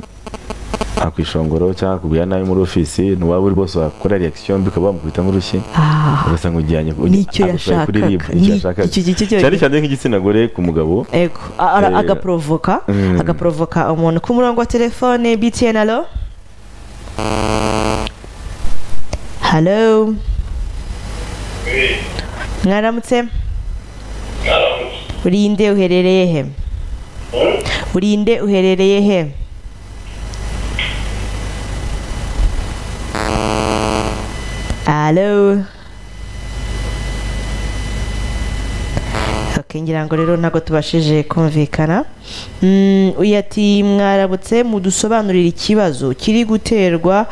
akwishongoro cyangwa akubwira nabi muri ofisi ntiwaba uri bose wakora reaction mbi ukaba wamukubita nk'urushyi Ah, ugasanga ujyanye Nicyo agutwaye kuri yashakaga. rib nicyo Ni- yashakaga icyo- icyo- icyo- cyane cyane nk'igitsina gore ku mugabo ego A- ara- Eh. agaprovoka Mm. agaprovoka umuntu ku murongo wa telefone btn alo halo mwaramutse urinde uherereye he urinde uherereye he alo Okay, ngira ngo rero ntabwo tubashije kumvikana Mm, uyu ati mwarabutse mudusobanurire ikibazo kiri guterwa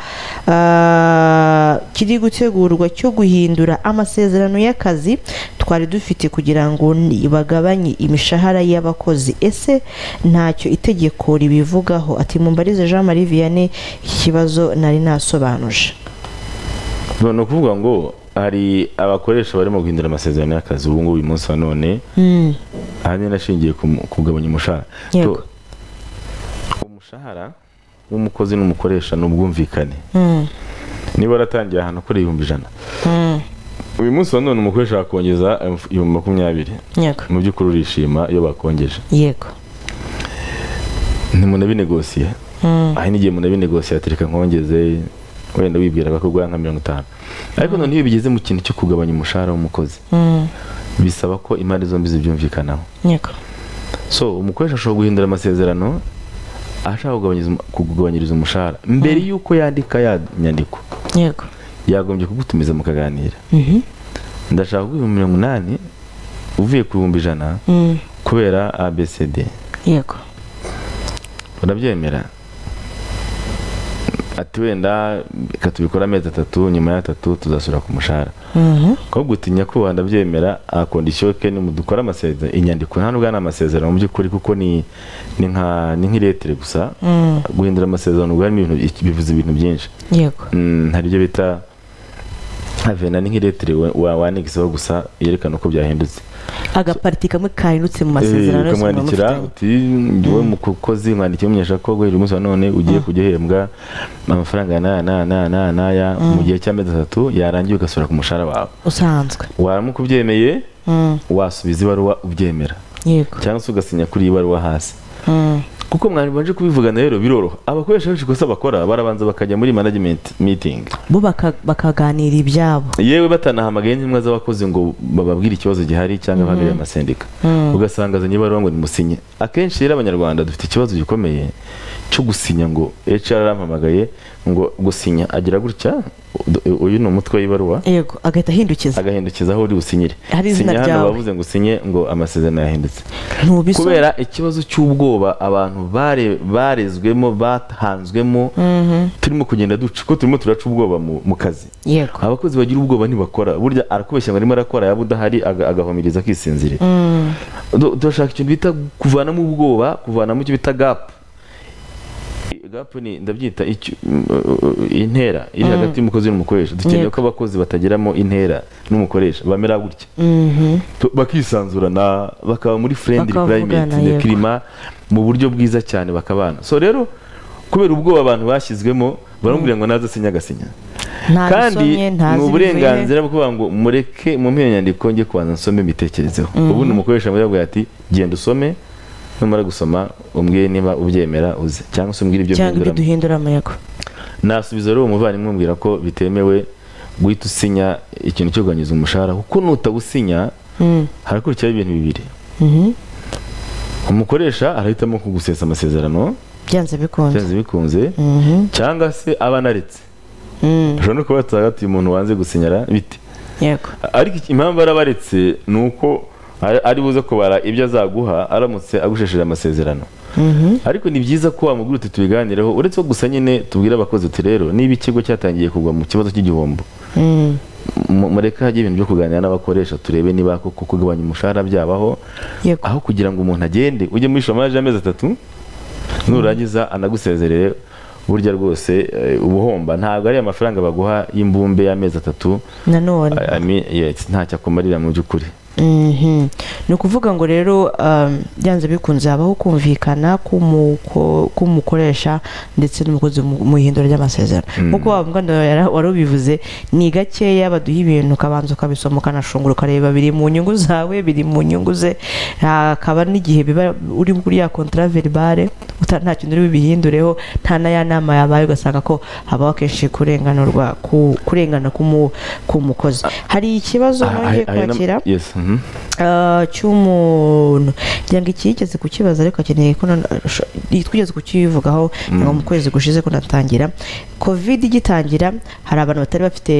ah, kiri gutegurwa cyo guhindura amasezerano y'akazi twari dufite kugira ngo ni- bagabanye imishahara y'abakozi ese ntacyo itegeko ribivugaho ati mumbarize Jean Marie Vianney iki kibazo nari nasobanuje none ni ukuvuga ngo hari abakoresha barimo guhindura amasezerano y'akazi ubu ngubu uyu munsi wa none Mm, ahanini ashingiye ku mu- kugabanya umushahara Yego. To- umushahara w'umukozi n'umukoresha ni ubwumvikane mm, niba waratangiye ahantu ukora ibihumbi ijana mm, uyu munsi wa none umukoresha wakongeza ibihumbi- ibihumbi makumyabiri yego mu by'ukuri urishima iyo bakongeje yego ntimunabinegosiye Mm, aho n'igihe munabinegosiye atereka nkongeze wenda wibwiraga ko guha nka mirongo itanu ariko none iyo bigeze mu kintu cyo kugabanya umushahara w'umukozi mm, bisaba ko impande zombi zibyumvikanaho yego so umukoresha ashobora guhindura amasezerano ashaka kugabanyiriza umu- kukugabanyiriza umushahara mbere y'uko yandika ya nyandiko yego yagombye kugutumiza mukaganira Mhm, ndashaka kuguha ibihumbi mirongo inani uvuye ku bihumbi ijana mm, kubera abcd yego urabyemera ati wenda reka tubikore amezi atatu nyuma y'atatu tuzasubira ku mushahara Mhm. ko gutinya kubaha ndabyemera akondisiyo ke ni dukora amasezerano inyandiko nta nubwo ari amasezerano mu by'ukuri kuko ni ni nka ni nk'iretere gusa Mm, guhindura amasezerano ubwo harimo ibintu bivuze ibintu byinshi yego Mm, hari ibyo bita avena ni nk'iretere wa- wa- wanigizaho gusa yerekana uko byahindutse agapariti kamwe kahindutse mu masezerano yose muba ukamwandikira mufitanye uti wowe mukozi mwandikiye umumenyesha ko guhera umunsi wa none ugiye kujya uhembwa amafaranga ya naya naya naya naya naya mu gihe cy'amezi atatu yarangiye ugasubira ku mushahara wawe usanzwe waramuka ubyemeye Mm, wasubiza ibaruwa ubyemera yego cyangwa se ugasinya kuri iyi baruwa hasi Mm, kuko mwabanje kubivugana rero biroroha abakoresha benshi gusa bakora barabanza bakajya muri management meeting bo baka- bakaganira ibyabo yewe batanahamagaye n'intumwa z'abakozi ngo bababwire ikibazo gihari cyangwa bahagarire amasendika ugasanga azanye ibaruwa ngo nimusinye akenshi rero abanyarwanda dufite ikibazo gikomeye cyo gusinya ngo HR arampamagaye ngo gusinya agira gutya u- uyu ni umutwe w'ibaruwa yego agahita ahindukiza agahindukiza aho uri businyire Hari izina Sinya hano ryawe. bavuze ngo usinye ngo amasezerano yahindutse ntubisubira kubera ikibazo cy'ubwoba abantu bare- barezwemo batanzwemo turimo kugenda duca ko turimo turaca ubwoba mu- mu kazi yego abakozi bagira ubwoba ntibakora burya arakubeshya ngo arimo arakora yaba udahari aga- agahumiriza akisinzirira Mm, Du- turashaka ikintu bita kuvanamo ubwoba kuvanamo icyo bita gapu gapu ni ndabyita icyo- mm, uh, intera iri hagati y'umukozi n'umukoresha dukeneye Yego. ko abakozi batageramo intera n'umukoresha bamera gutya mhm, Tu- bakisanzurana bakaba muri friendly Bakavugana, climate yego. kirima mu buryo bwiza cyane bakabana so rero kubera ubwoba abantu bashyizwemo baramubwira ngo naze asinya agasinya kandi ntabisomye ni ntazi ibivuye uburenganzira bwo kuvuga ngo mureke mu nyandiko njye kubanza nsome mbitekerezeho ubundi umukoresha muri yabwira ati genda usome numara gusoma umbwire niba ubyemera uze cyangwa se umbwire ibyo cyangwa ibyo mpinduramo duhinduramo yego nasubiza rero uwo muvandimwe umbwira ko bitemewe guhita usinya ikintu cyo kuganiriza umushahara kuko nutawusinya Mm, harakurikiraho ibintu bibiri mhm, umukoresha arahitamo kugusesa amasezerano byanze bikunze byanze bikunze Mhm. cyangwa se aba anaretse Mm, ushobora no kuba hagati umuntu wanze gusinyara bite yego ariko iki- impamvu arabaretse ni uko ari- ari buze kubara ibyo azaguha aramutse agushesheje amasezerano Mhm. ariko ni byiza ko wamugura uti tubiganireho uretse ko gusa nyine tubwire abakozi uti rero niba ikigo cyatangiye kugwa mu kibazo cy'igihombo Mm, mu- mureke hajye ibintu byo kuganira n'abakoresha turebe niba koko kugabanya umushahara byabaho yego aho kugira ngo umuntu agende ujye muri shomage y'amezi atatu nurangiza anagusezerere burya rwose eh, uba uhomba ntabwo ari amafaranga baguha y'imbumbe y'amezi atatu nanone I- I mean, yes, ntacyo akumarira mu by'ukuri Mhm. ni ukuvuga ngo rero um, byanze bikunze habaho kumvikana k'umuko- k'umukoresha ndetse n'umukozi mu mu ihindura ry'amasezerano nk'uko wa muganda wawe yara- wari ubivuze ni gakeya baduha ibintu ukabanza ukabisoma ukanashungura ukareba biri mu nyungu zawe biri mu nyungu ze hakaba n'igihe biba uri kuri ya contrat verbale uta- nta kintu uri bubihindureho nta na ya nama yabaye ugasanga ko habaho akenshi kurenganurwa ku- kurengana k'umu- k'umukozi hari ikibazo Ah, nongeye ah, ah, na- kwakira yes, mhm. Ah, cy'umuntu ngira ngo ikigeze kukibaza ariko akeneye ko none- sh- twigeze kukivugaho ngo mu kwezi gushize ko natangira covid igitangira hari abantu batari bafite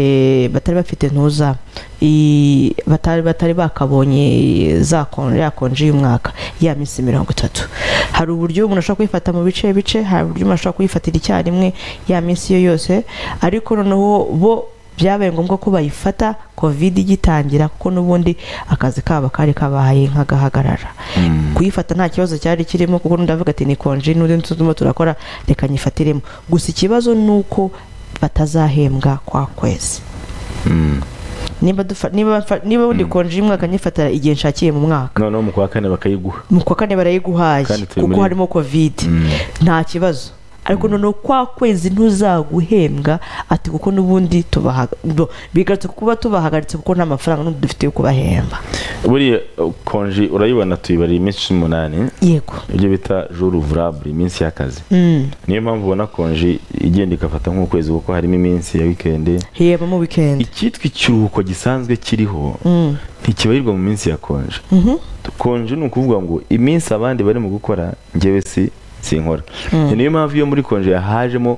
batari bafite ntuza i- batari batari bakabonye za kon- ya konji y'umwaka ya minsi mirongo itatu hari uburyo umuntu ashobora kuyifata mu bice bice hari uburyo umuntu ashobora kuyifatira icyarimwe ya minsi yo yose ariko noneho bo byabaye ngombwa ko bayifata covid igitangira kuko n'ubundi akazi kabo kari kabaye nk'agahagarara kuyifata nta kibazo cyari kirimo kuko ndavuga ati ni konji n'undi turimo turakora reka nyifatiremo gusa ikibazo ni uko batazahembwa kwa kwezi niba dufa- niba mfa- niba undi konji y'umwaka nyifatira igihe nshakiye mu mwaka noneho mu kwa kane bakayiguha mu kwa kane barayiguhaye Kandi turi kuko muri- harimo covid nta kibazo ariko noneho kwa kwezi ntuzaguhembwa ati kuko n'ubundi tubaha- bo- bigarutse kuba tubahagaritse kuko nta mafaranga n'ubu dufite yo kubahemba buriya uh, konji urayibona tuyibariye iminsi cumi n'umunani yego ibyo bita jour ouvrable iminsi y'akazi Mm. niyo mpamvu ubona konji igenda igafata nk'ukwezi kuko harimo iminsi ya wikendi hiyeba mu weekend icyitwa ikiruhuko gisanzwe kiriho Mm. ntikibarirwa mu minsi ya konje konje ni ukuvuga ngo iminsi abandi bari mu gukora njyewe si sinkora Mm. niyo mpamvu iyo muri konje hajemo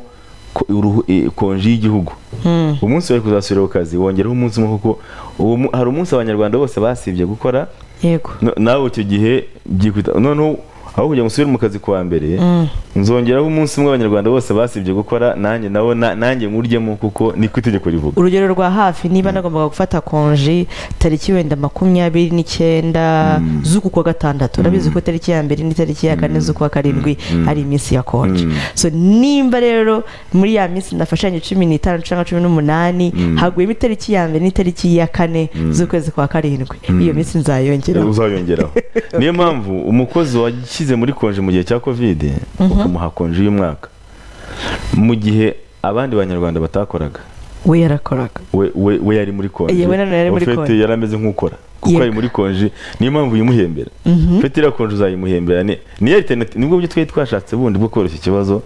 ko- uruhu- eh, konje y'igihugu Mm. umunsi wari kuzasubira ku kazi wongeraho umunsi umwe kuko uwo mu- hari umunsi abanyarwanda bose basibye gukora yego no- nawe icyo gihe byikwita noneho aho kugira ngo usubire mu kazi kuwa mbere Mm. nzongeraho umunsi umwe abanyarwanda bose basibye gukora nanjye nawo na- nanjye nywuryemo kuko niko itegeko rivuga urugero rwa hafi niba nagombaga gufata konji tariki wenda makumyabiri n'icyenda z'uku kwa gatandatu urabizi ko tariki ya mbere n'itariki ya kane z'ukwa karindwi ari iminsi ya konji so nimba rero muri ya minsi nafashanye cumi n'itanu cyangwa cumi n'umunani haguyemo itariki ya mbere n'itariki ya kane z'ukwezi kwa karindwi iyo minsi nzayongeraho uzayongeraho niyo mpamvu umukozi washyize muri konje mu gihe cya kovide ukamuha konje y'umwaka mu gihe abandi banyarwanda batakoraga we yarakoraga we, we, we yari muri konje Yewe nanone yari muri Ofete konje. yari ameze nk'ukora kuko Yego. ari muri konje niyo mpamvu uyimuhembera fete iriya konje uzayimuhembera ni- niyo alternative nibwo buryo twari twashatse bundi bwo koroshya ikibazo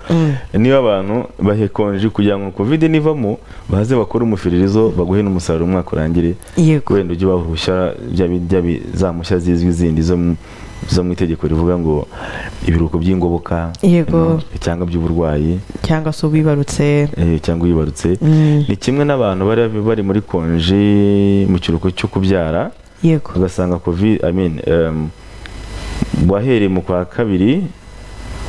niba abantu bahe konje kugira ngo kovide nivamo baze bakore umufiririzo baguhe n'umusaruro umwaka urangire yego wenda ujye wahushya bya bi- bya bi- za mpushya zizwi zindi zo mu- zo mu itegeko rivuga ngo ibiruhuko by'ingoboka Yego. you know, cyangwa by'uburwayi cyangwa se uwibarutse eh, cyangwa uyibarutse Mm. ni kimwe n'abantu bari bari muri konji mu kiruhuko cyo kubyara yego ugasanga covid i mean um, wahereye mu kwa kabiri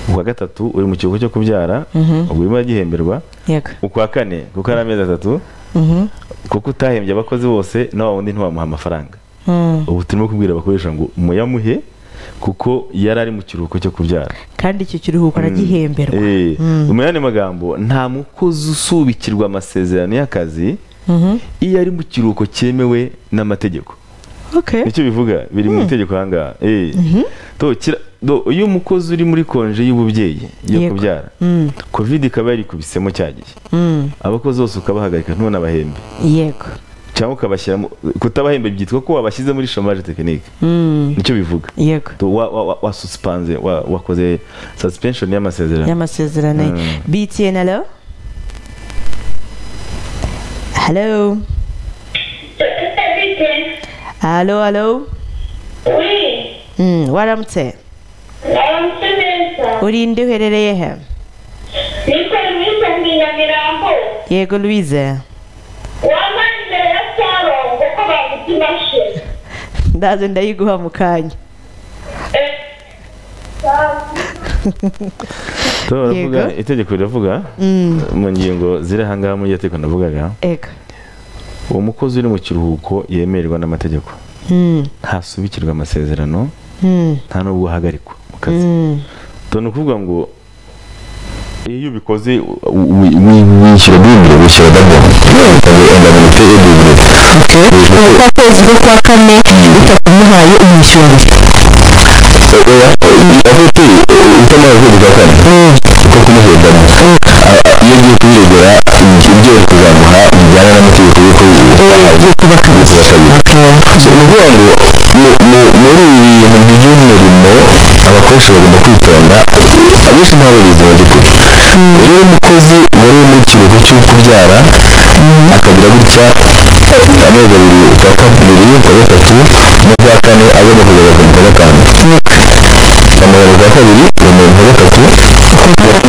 ukwa gatatu uri mu kiruhuko cyo kubyara ubwo urimo uragihemberwa yego ukwa kane kuko ari amezi atatu Mhm. kuko utahembye abakozi bose na wa wundi ntiwamuha amafaranga Mm. ubu turimo kubwira abakoresha ngo muyamuhe kuko yari ari mu kiruhuko cyo kubyara kandi icyo kiruhuko aragihemberwa Eh, mu yandi magambo nta mukozi usubikirwa amasezerano y'akazi Mhm. iyo ari mu kiruhuko cyemewe n'amategeko okay nicyo bivuga biri mu itegeko ahangaha Eh. To, kira- do, iyo umukozi uri muri konje y'ububyeyi yo Yego. kubyara Mm. covid ikaba yarikubisemo cya gihe Mm. abakozi bose ukabahagarika ntunabahembe yego cyangwa ukabashyira mu- kutabahembe byitwa ko wabashyize muri chômage technique Mm. nicyo bivuga yego Tu- wa- wa- wa- wasusipanze wa- wakoze suspension y'amasezerano y'amasezerano ye Mm. btn alo alo Everything. alo alo Oui. Mm, waramutse Naramutumiriza. urinde uherereye he ni serivisi ndi nyamirambo yego louise wambaye imbere ya sarongo ko baguta imashini ndaze ndayiguha mu kanya Eh, turavuga Yego. itegeko riravuga mu ngingo ziri ahangaha muri iryo tegeko navugaga ego uwo mukozi uri mu kiruhuko yemererwa n'amategeko ntasubikirwa amasezerano nta n'ubwo ahagarikwa mu kazi Ubwo ni ukuvuga ngo iyo ubikoze u- u- wishyura bw'imibiri wishyura dagoni enda minota y'ibiribirita ubu kwa kwezi ko kwa kane bitakumuhaye umwishyura oya afite utamaze kwezi kwa kane kuko kumuhendana iyo ugiye kuyiregera ibyo bari kuzamuha bijyana n'amategeko y'ukwezi ugiye kuba kabiri so ni ukuvuga ngo mu- mu- muri ibi bintu by'umurimo abakoresha bagomba kwitonda abenshi ntabwo bizi mu by'ukuri rero umukozi wari uri mu kiruhuko cyo kubyara akagira gutya amezi abiri ukwa kabiri ukwa gatatu n'ukwa kane agomba kugeza ku mukwa gatanu amabara ukwa kabiri yemeye ukwa gatatu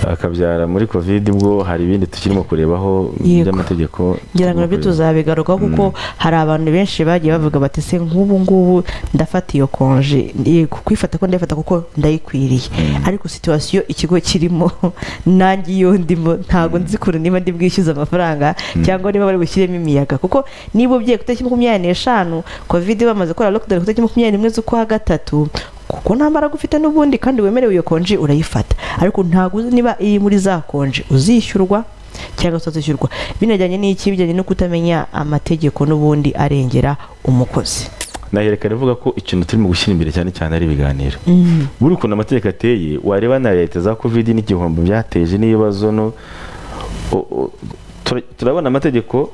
akabyara muri covid bwo hari ibindi tukirimo kurebaho Yego. by'amategeko ngira ngo nabyo tuzabigarukaho kuko hari abantu benshi bagiye bavuga bati se nk'ubu ngubu ndafata iyo konje ndi- kwifata ko ndayifata kuko ndayikwiriye ariko situwasiyo ikigo kirimo nanjye iyo ndimo ntabwo nzi kure niba ndi bwishyuze amafaranga cyangwa niba bari bushyiremo imiyaga kuko niba ugiye ku itariki makumyabiri n'eshanu covid bamaze gukora lockdown ku itariki makumyabiri n'imwe z'ukwa gatatu kuko nta mbaraga ufite n'ubundi kandi wemerewe iyo konji urayifata ariko ntabwo uzi niba iri muri za konji uzishyurwa cyangwa se zishyurwa binajyanye n'iki bijyanye no kutamenya amategeko n'ubundi arengera umukozi nahereka rivuga ko ikintu turimo gushyira imbere cyane cyane ari ibiganiro buri ukuntu amategeko ateye wareba na leta za covid n'igihombo byateje n'ibibazo no o- o- tura- turabona amategeko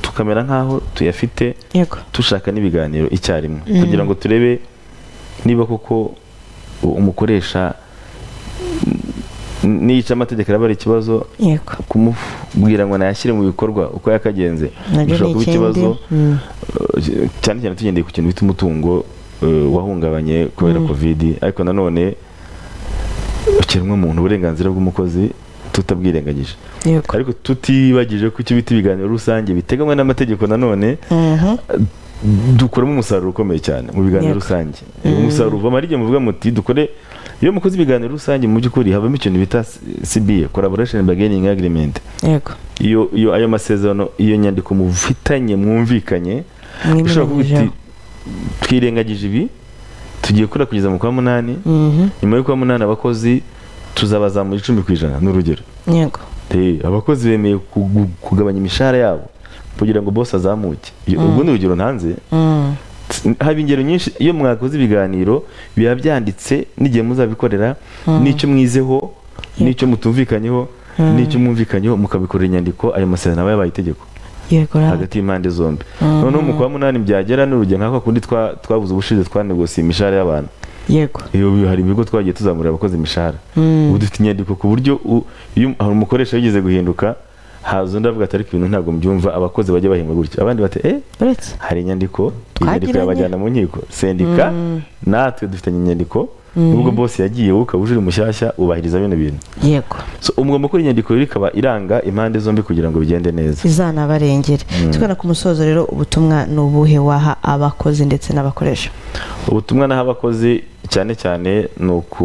tukamera nk'aho tuyafite yego dushaka n'ibiganiro icyarimwe kugira ngo turebe niba koko u- umukoresha n- n'iyica amategeko araba ari ikibazo yego kumubwira ngo nayashyire mu bikorwa uko yakagenze nabyo ni bishobora kuba ikindi ikibazo Mm. eh, cyane cyane tugendeye ku kintu bita umutungo eh, wahungabanye kubera covid ariko nanone ukiremwa muntu uburenganzira bw'umukozi tutabwirengagije yego ariko tutibagije ko icyo bita ibiganiro rusange biteganwa n'amategeko nanone Mhm. dukuramo umusaruro ukomeye cyane mu biganiro Yego. rusange umusaruro uva ari igihe muvuga muti dukore iyo mukoze ibiganiro rusange mu by'ukuri habamo ikintu bita CBA collaboration bargaining agreement yego iyo iyo ayo masezerano iyo nyandiko mufitanye mwumvikanye ushobora kuvuga uti mwimenyeshejeho twirengagije ibi tugiye gukora kugeza mu kwa munani Mhm. nyuma y'ukwa munani abakozi tuzabazamura icumi ku ijana ni urugero yego Eh, abakozi bemeye kugu- kugabanya imishahara yabo kugira ngo bose azamuke Iyo- ubwo ni urugero ntanze Mm. haba ingero nyinshi iyo mwakoze ibiganiro biba byanditse n'igihe muzabikorera n'icyo mwizeho n'icyo mutumvikanyeho n'icyo mwumvikanyeho mukabikorera inyandiko ayo masezerano aba yabaye itegeko yego ra- hagati y'impande zombi noneho mu kwa munani byagera ni urugero nk'ako kundi twa- twabuze ubushize twanegosiye imishahara y'abantu yego iyo hari ibigo twagiye tuzamurira abakozi imishahara ubu dufite inyandiko ku buryo u- iyo hari umukoresha wigeze guhinduka haza undi avuga ati ariko ibintu ntabwo mbyumva abakozi bajya bahembwa gutya abandi bati eh uretse hari inyandiko inyandiko Twagiranye. yabajyana mu nkiko sendika natwe dufitanye inyandiko nubwo bose yagiye wowe ukaba uje uri mushyashya ubahiriza bino bintu yego so umugomba gukora inyandiko rero ikaba iranga impande zombi kugira ngo bigende neza izanabarengere tugana ku musozo rero ubutumwa ni ubuhe waha abakozi ndetse n'abakoresha ubutumwa naho abakozi cyane cyane ni uku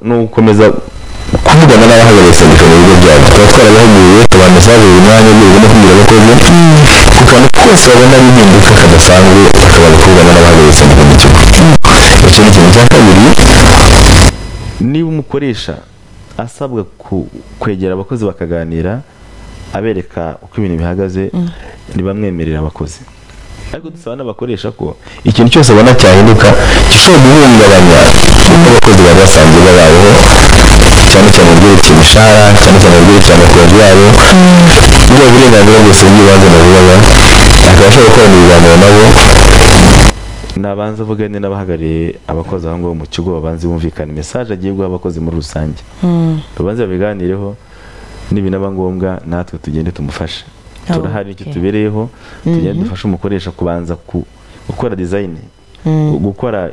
ni ugukomeza kuvugana n'abahagaritse sendika mu bigo byabo tukaba twarabahuguye tubaha mesaje buri mwanya rwego no kubwira abakozi ku kantu kose babona ari impinduka kadasanzwe bakabanza kuvugana n'abahagaritse sendika mu kigo icyo ni ikintu cya kabiri niba umukoresha asabwa ku- kwegera abakozi bakaganira abereka uko ibintu bihagaze ntibamwemerere abakozi ariko dusaba n'abakoresha ko ikintu cyose abona cyahinduka gishobora guhungabanya uko abakozi bari basanzwe babayeho cyane cyane mu byerekeye imishahara cyane cyane mu byerekeye amakunzi yabo ubwo burenganzira bwose bw'ibanze na bubaba akaba ashobora gukorana ibiganiro nabo nabanza avugane n'abahagarariye abakozi aho ngaho mu kigo babanze bumvikane mesaje agiye guha abakozi muri rusange babanze babiganireho nibinaba ngombwa natwe tugende tumufashe Oh, turahari icyo okay. tubereyeho tugende dufashe umukoresha kubanza ku- gukora dizayini gukora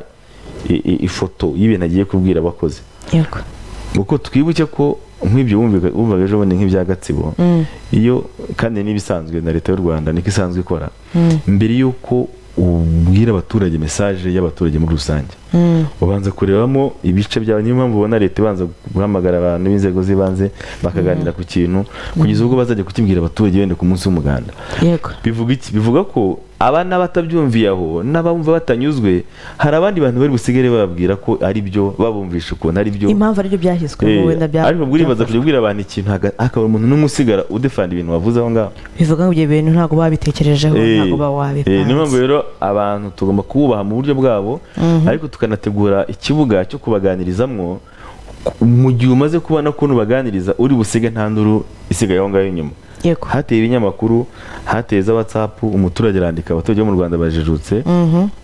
i- i- ifoto y'ibintu agiye kubwira abakozi yego kuko twibuke ko nk'ibyo wumvaga wumvaga ejo bundi nk'ibya gatsibo iyo kandi n'ibisanzwe na leta y'u rwanda niko isanzwe ikora mbere y'uko ubwira abaturage mesaje y'abaturage muri rusange ubanza kurebamo ibice byawe niyo mpamvu ubona leta ibanza guhamagara abantu b'inzego z'ibanze bakaganira ku kintu kugeza ubwo bazajya kukibwira abaturage wenda ku munsi w'umuganda yego bivuga iki bivuga ko aba n'abatabyumviye aho n'abumva batanyuzwe hari abandi bantu bari busigare bababwira ko ari byo babumvisha ukuntu ari byo impamvu aribyo byahiswe Eh, wenda bya ariko buribaza kujya ubwira abantu ikintu haga- hakaba umuntu n'umwe usigara udefanda ibintu wavuze aho ngaho bivuga ngo ibyo bintu ntabwo babitekerejeho Eh, ntabwo baba eh, niyo mpamvu wabipanze rero abantu tugomba kububaha mu buryo bwabo ariko tukanategura ikibuga cyo kubaganirizamwo ku- mu gihe umaze kubona ko nubaganiriza uri busige nta nduru isigaye aho ngaho inyuma yego hateye ibinyamakuru hateye za whatsapp umuturage arandika abaturage bo mu rwanda bajijutse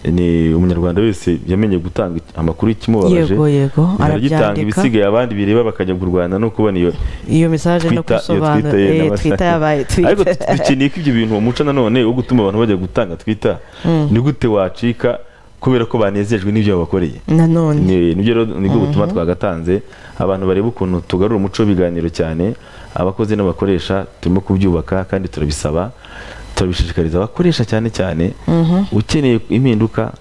ni umunyarwanda wese yamenye gutanga amakuru y'ikimubabaje Yego, yego, aragitanga arabyandika. ibisigaye abandi bireba bakajya kurwana no kubona iyo iyo mesaje no twita iyo twita gusobanura ye eh, n'abasa- twita yabaye ariko twita du- dukeneye ko ibyo bintu uwo muco nanone wo gutuma abantu bajya gutanga twita ni gute wacika kubera ko banezejwe n'ibyo babakoreye nanone ni nibyo rero nibwo butumwa twagatanze abantu bareba ukuntu tugarura umuco w'ibiganiro cyane abakozi n'abakoresha turimo kubyubaka kandi turabisaba turabishishikariza abakoresha cyane cyane ukeneye impinduka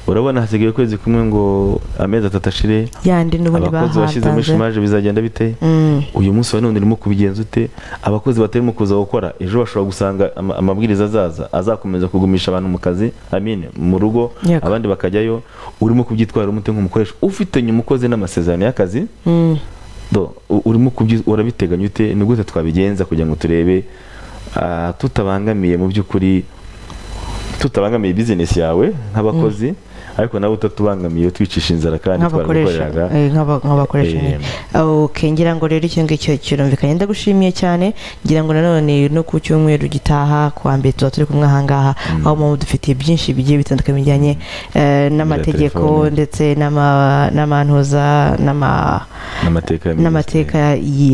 urabona hasigaye ukwezi kumwe ngo amezi atatu ashire yandi n'ubundi abakozi bashyize muri bahatanze shumaje bizagenda bite Mm. uyu munsi wa none urimo kubigenza ute abakozi batarimo kuza gukora ejo bashobora gusanga ama- amabwiriza azaza azakomeza kugumisha abantu mu kazi amine mu rugo Yego. abandi bakajyayo urimo kubyitwaramo ute nk'umukoresha ufitanye umukozi n'amasezerano y'akazi Mm. do u- urimo kubyi urabiteganya ute ni gute twabigenza kugira ngo turebe ah, tutabangamiye mu by'ukuri tutabangamiye bizinesi yawe nk'abakozi ariko nawe utatubangamiye twicisha inzara kandi nk'abakoresha twarabikoreraga eh, nk'aba- nk'abakoresha nyine. ok ngira ngo rero icyo ngicyo kirumvikanye ndagushimiye cyane ngira ngo nanone no ku cyumweru gitaha ku wa mbere tuba turi kumwe ahangaha aho mpamvu dufitiye byinshi bigiye bitandukanye bijyanye eh, n'amategeko telefone. ndetse n'ama- n'amantuza n'ama n'amateka ya minisitiri. n'amateka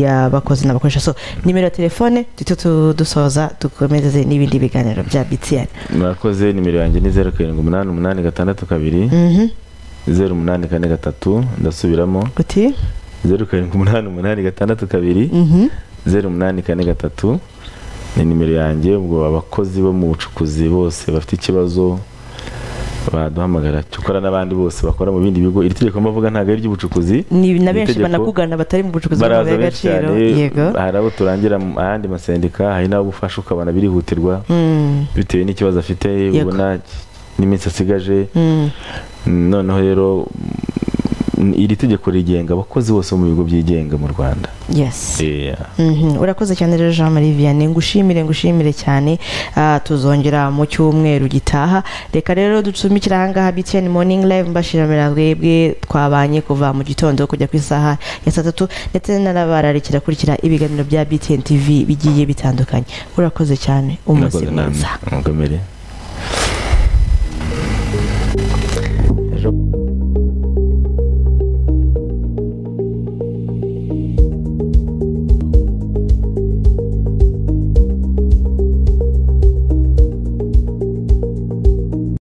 y'abakozi n'abakoresha so nimero ya telefone duhita tu- dusoza dukomeze n'ibindi biganiro bya btn mwakoze nimero yanjye ni zeru karindwi umunani umunani gatandatu kabiri Mhm. zeru umunani kane gatatu ndasubiramo uti zeru karindwi umunani umunani gatandatu kabiri Mhm. zeru umunani kane gatatu ni nimero yanjye ubwo abakozi bo mu bucukuzi bose bafite ikibazo baduhamagara cyokora n'abandi bose bakora mu bindi bigo iri tegeko mbavuga ntabwo ari iry'ubucukuzi ni na benshi itegeko. banakugana batari mu bucukuzi baraza bw'amabuye benshi y'agaciro cyane yego hari abo turangira mu ayandi masendika hari n'abo ufasha ukabona birihutirwa Mm. bitewe n'ikibazo afite Yego. ubona n'iminsi asigaje Mm. noneho rero mm, iri tegeko rigenga abakozi bose bo mu bigo byigenga mu rwanda yes Eh, Mhm, urakoze cyane rero jean marie vianney ngushimire ngushimire cyane Ah, tuzongera mu cyumweru gitaha reka rero ducumikire ahangaha btn morning live mbashiramira mwebwe twabanye kuva mu gitondo kujya ku isaha ya saa tatu ndetse n'abararikira kurikira ibiganiro bya btn tv bigiye bitandukanye urakoze cyane umunsi murakoze namwe. mwiza mukomere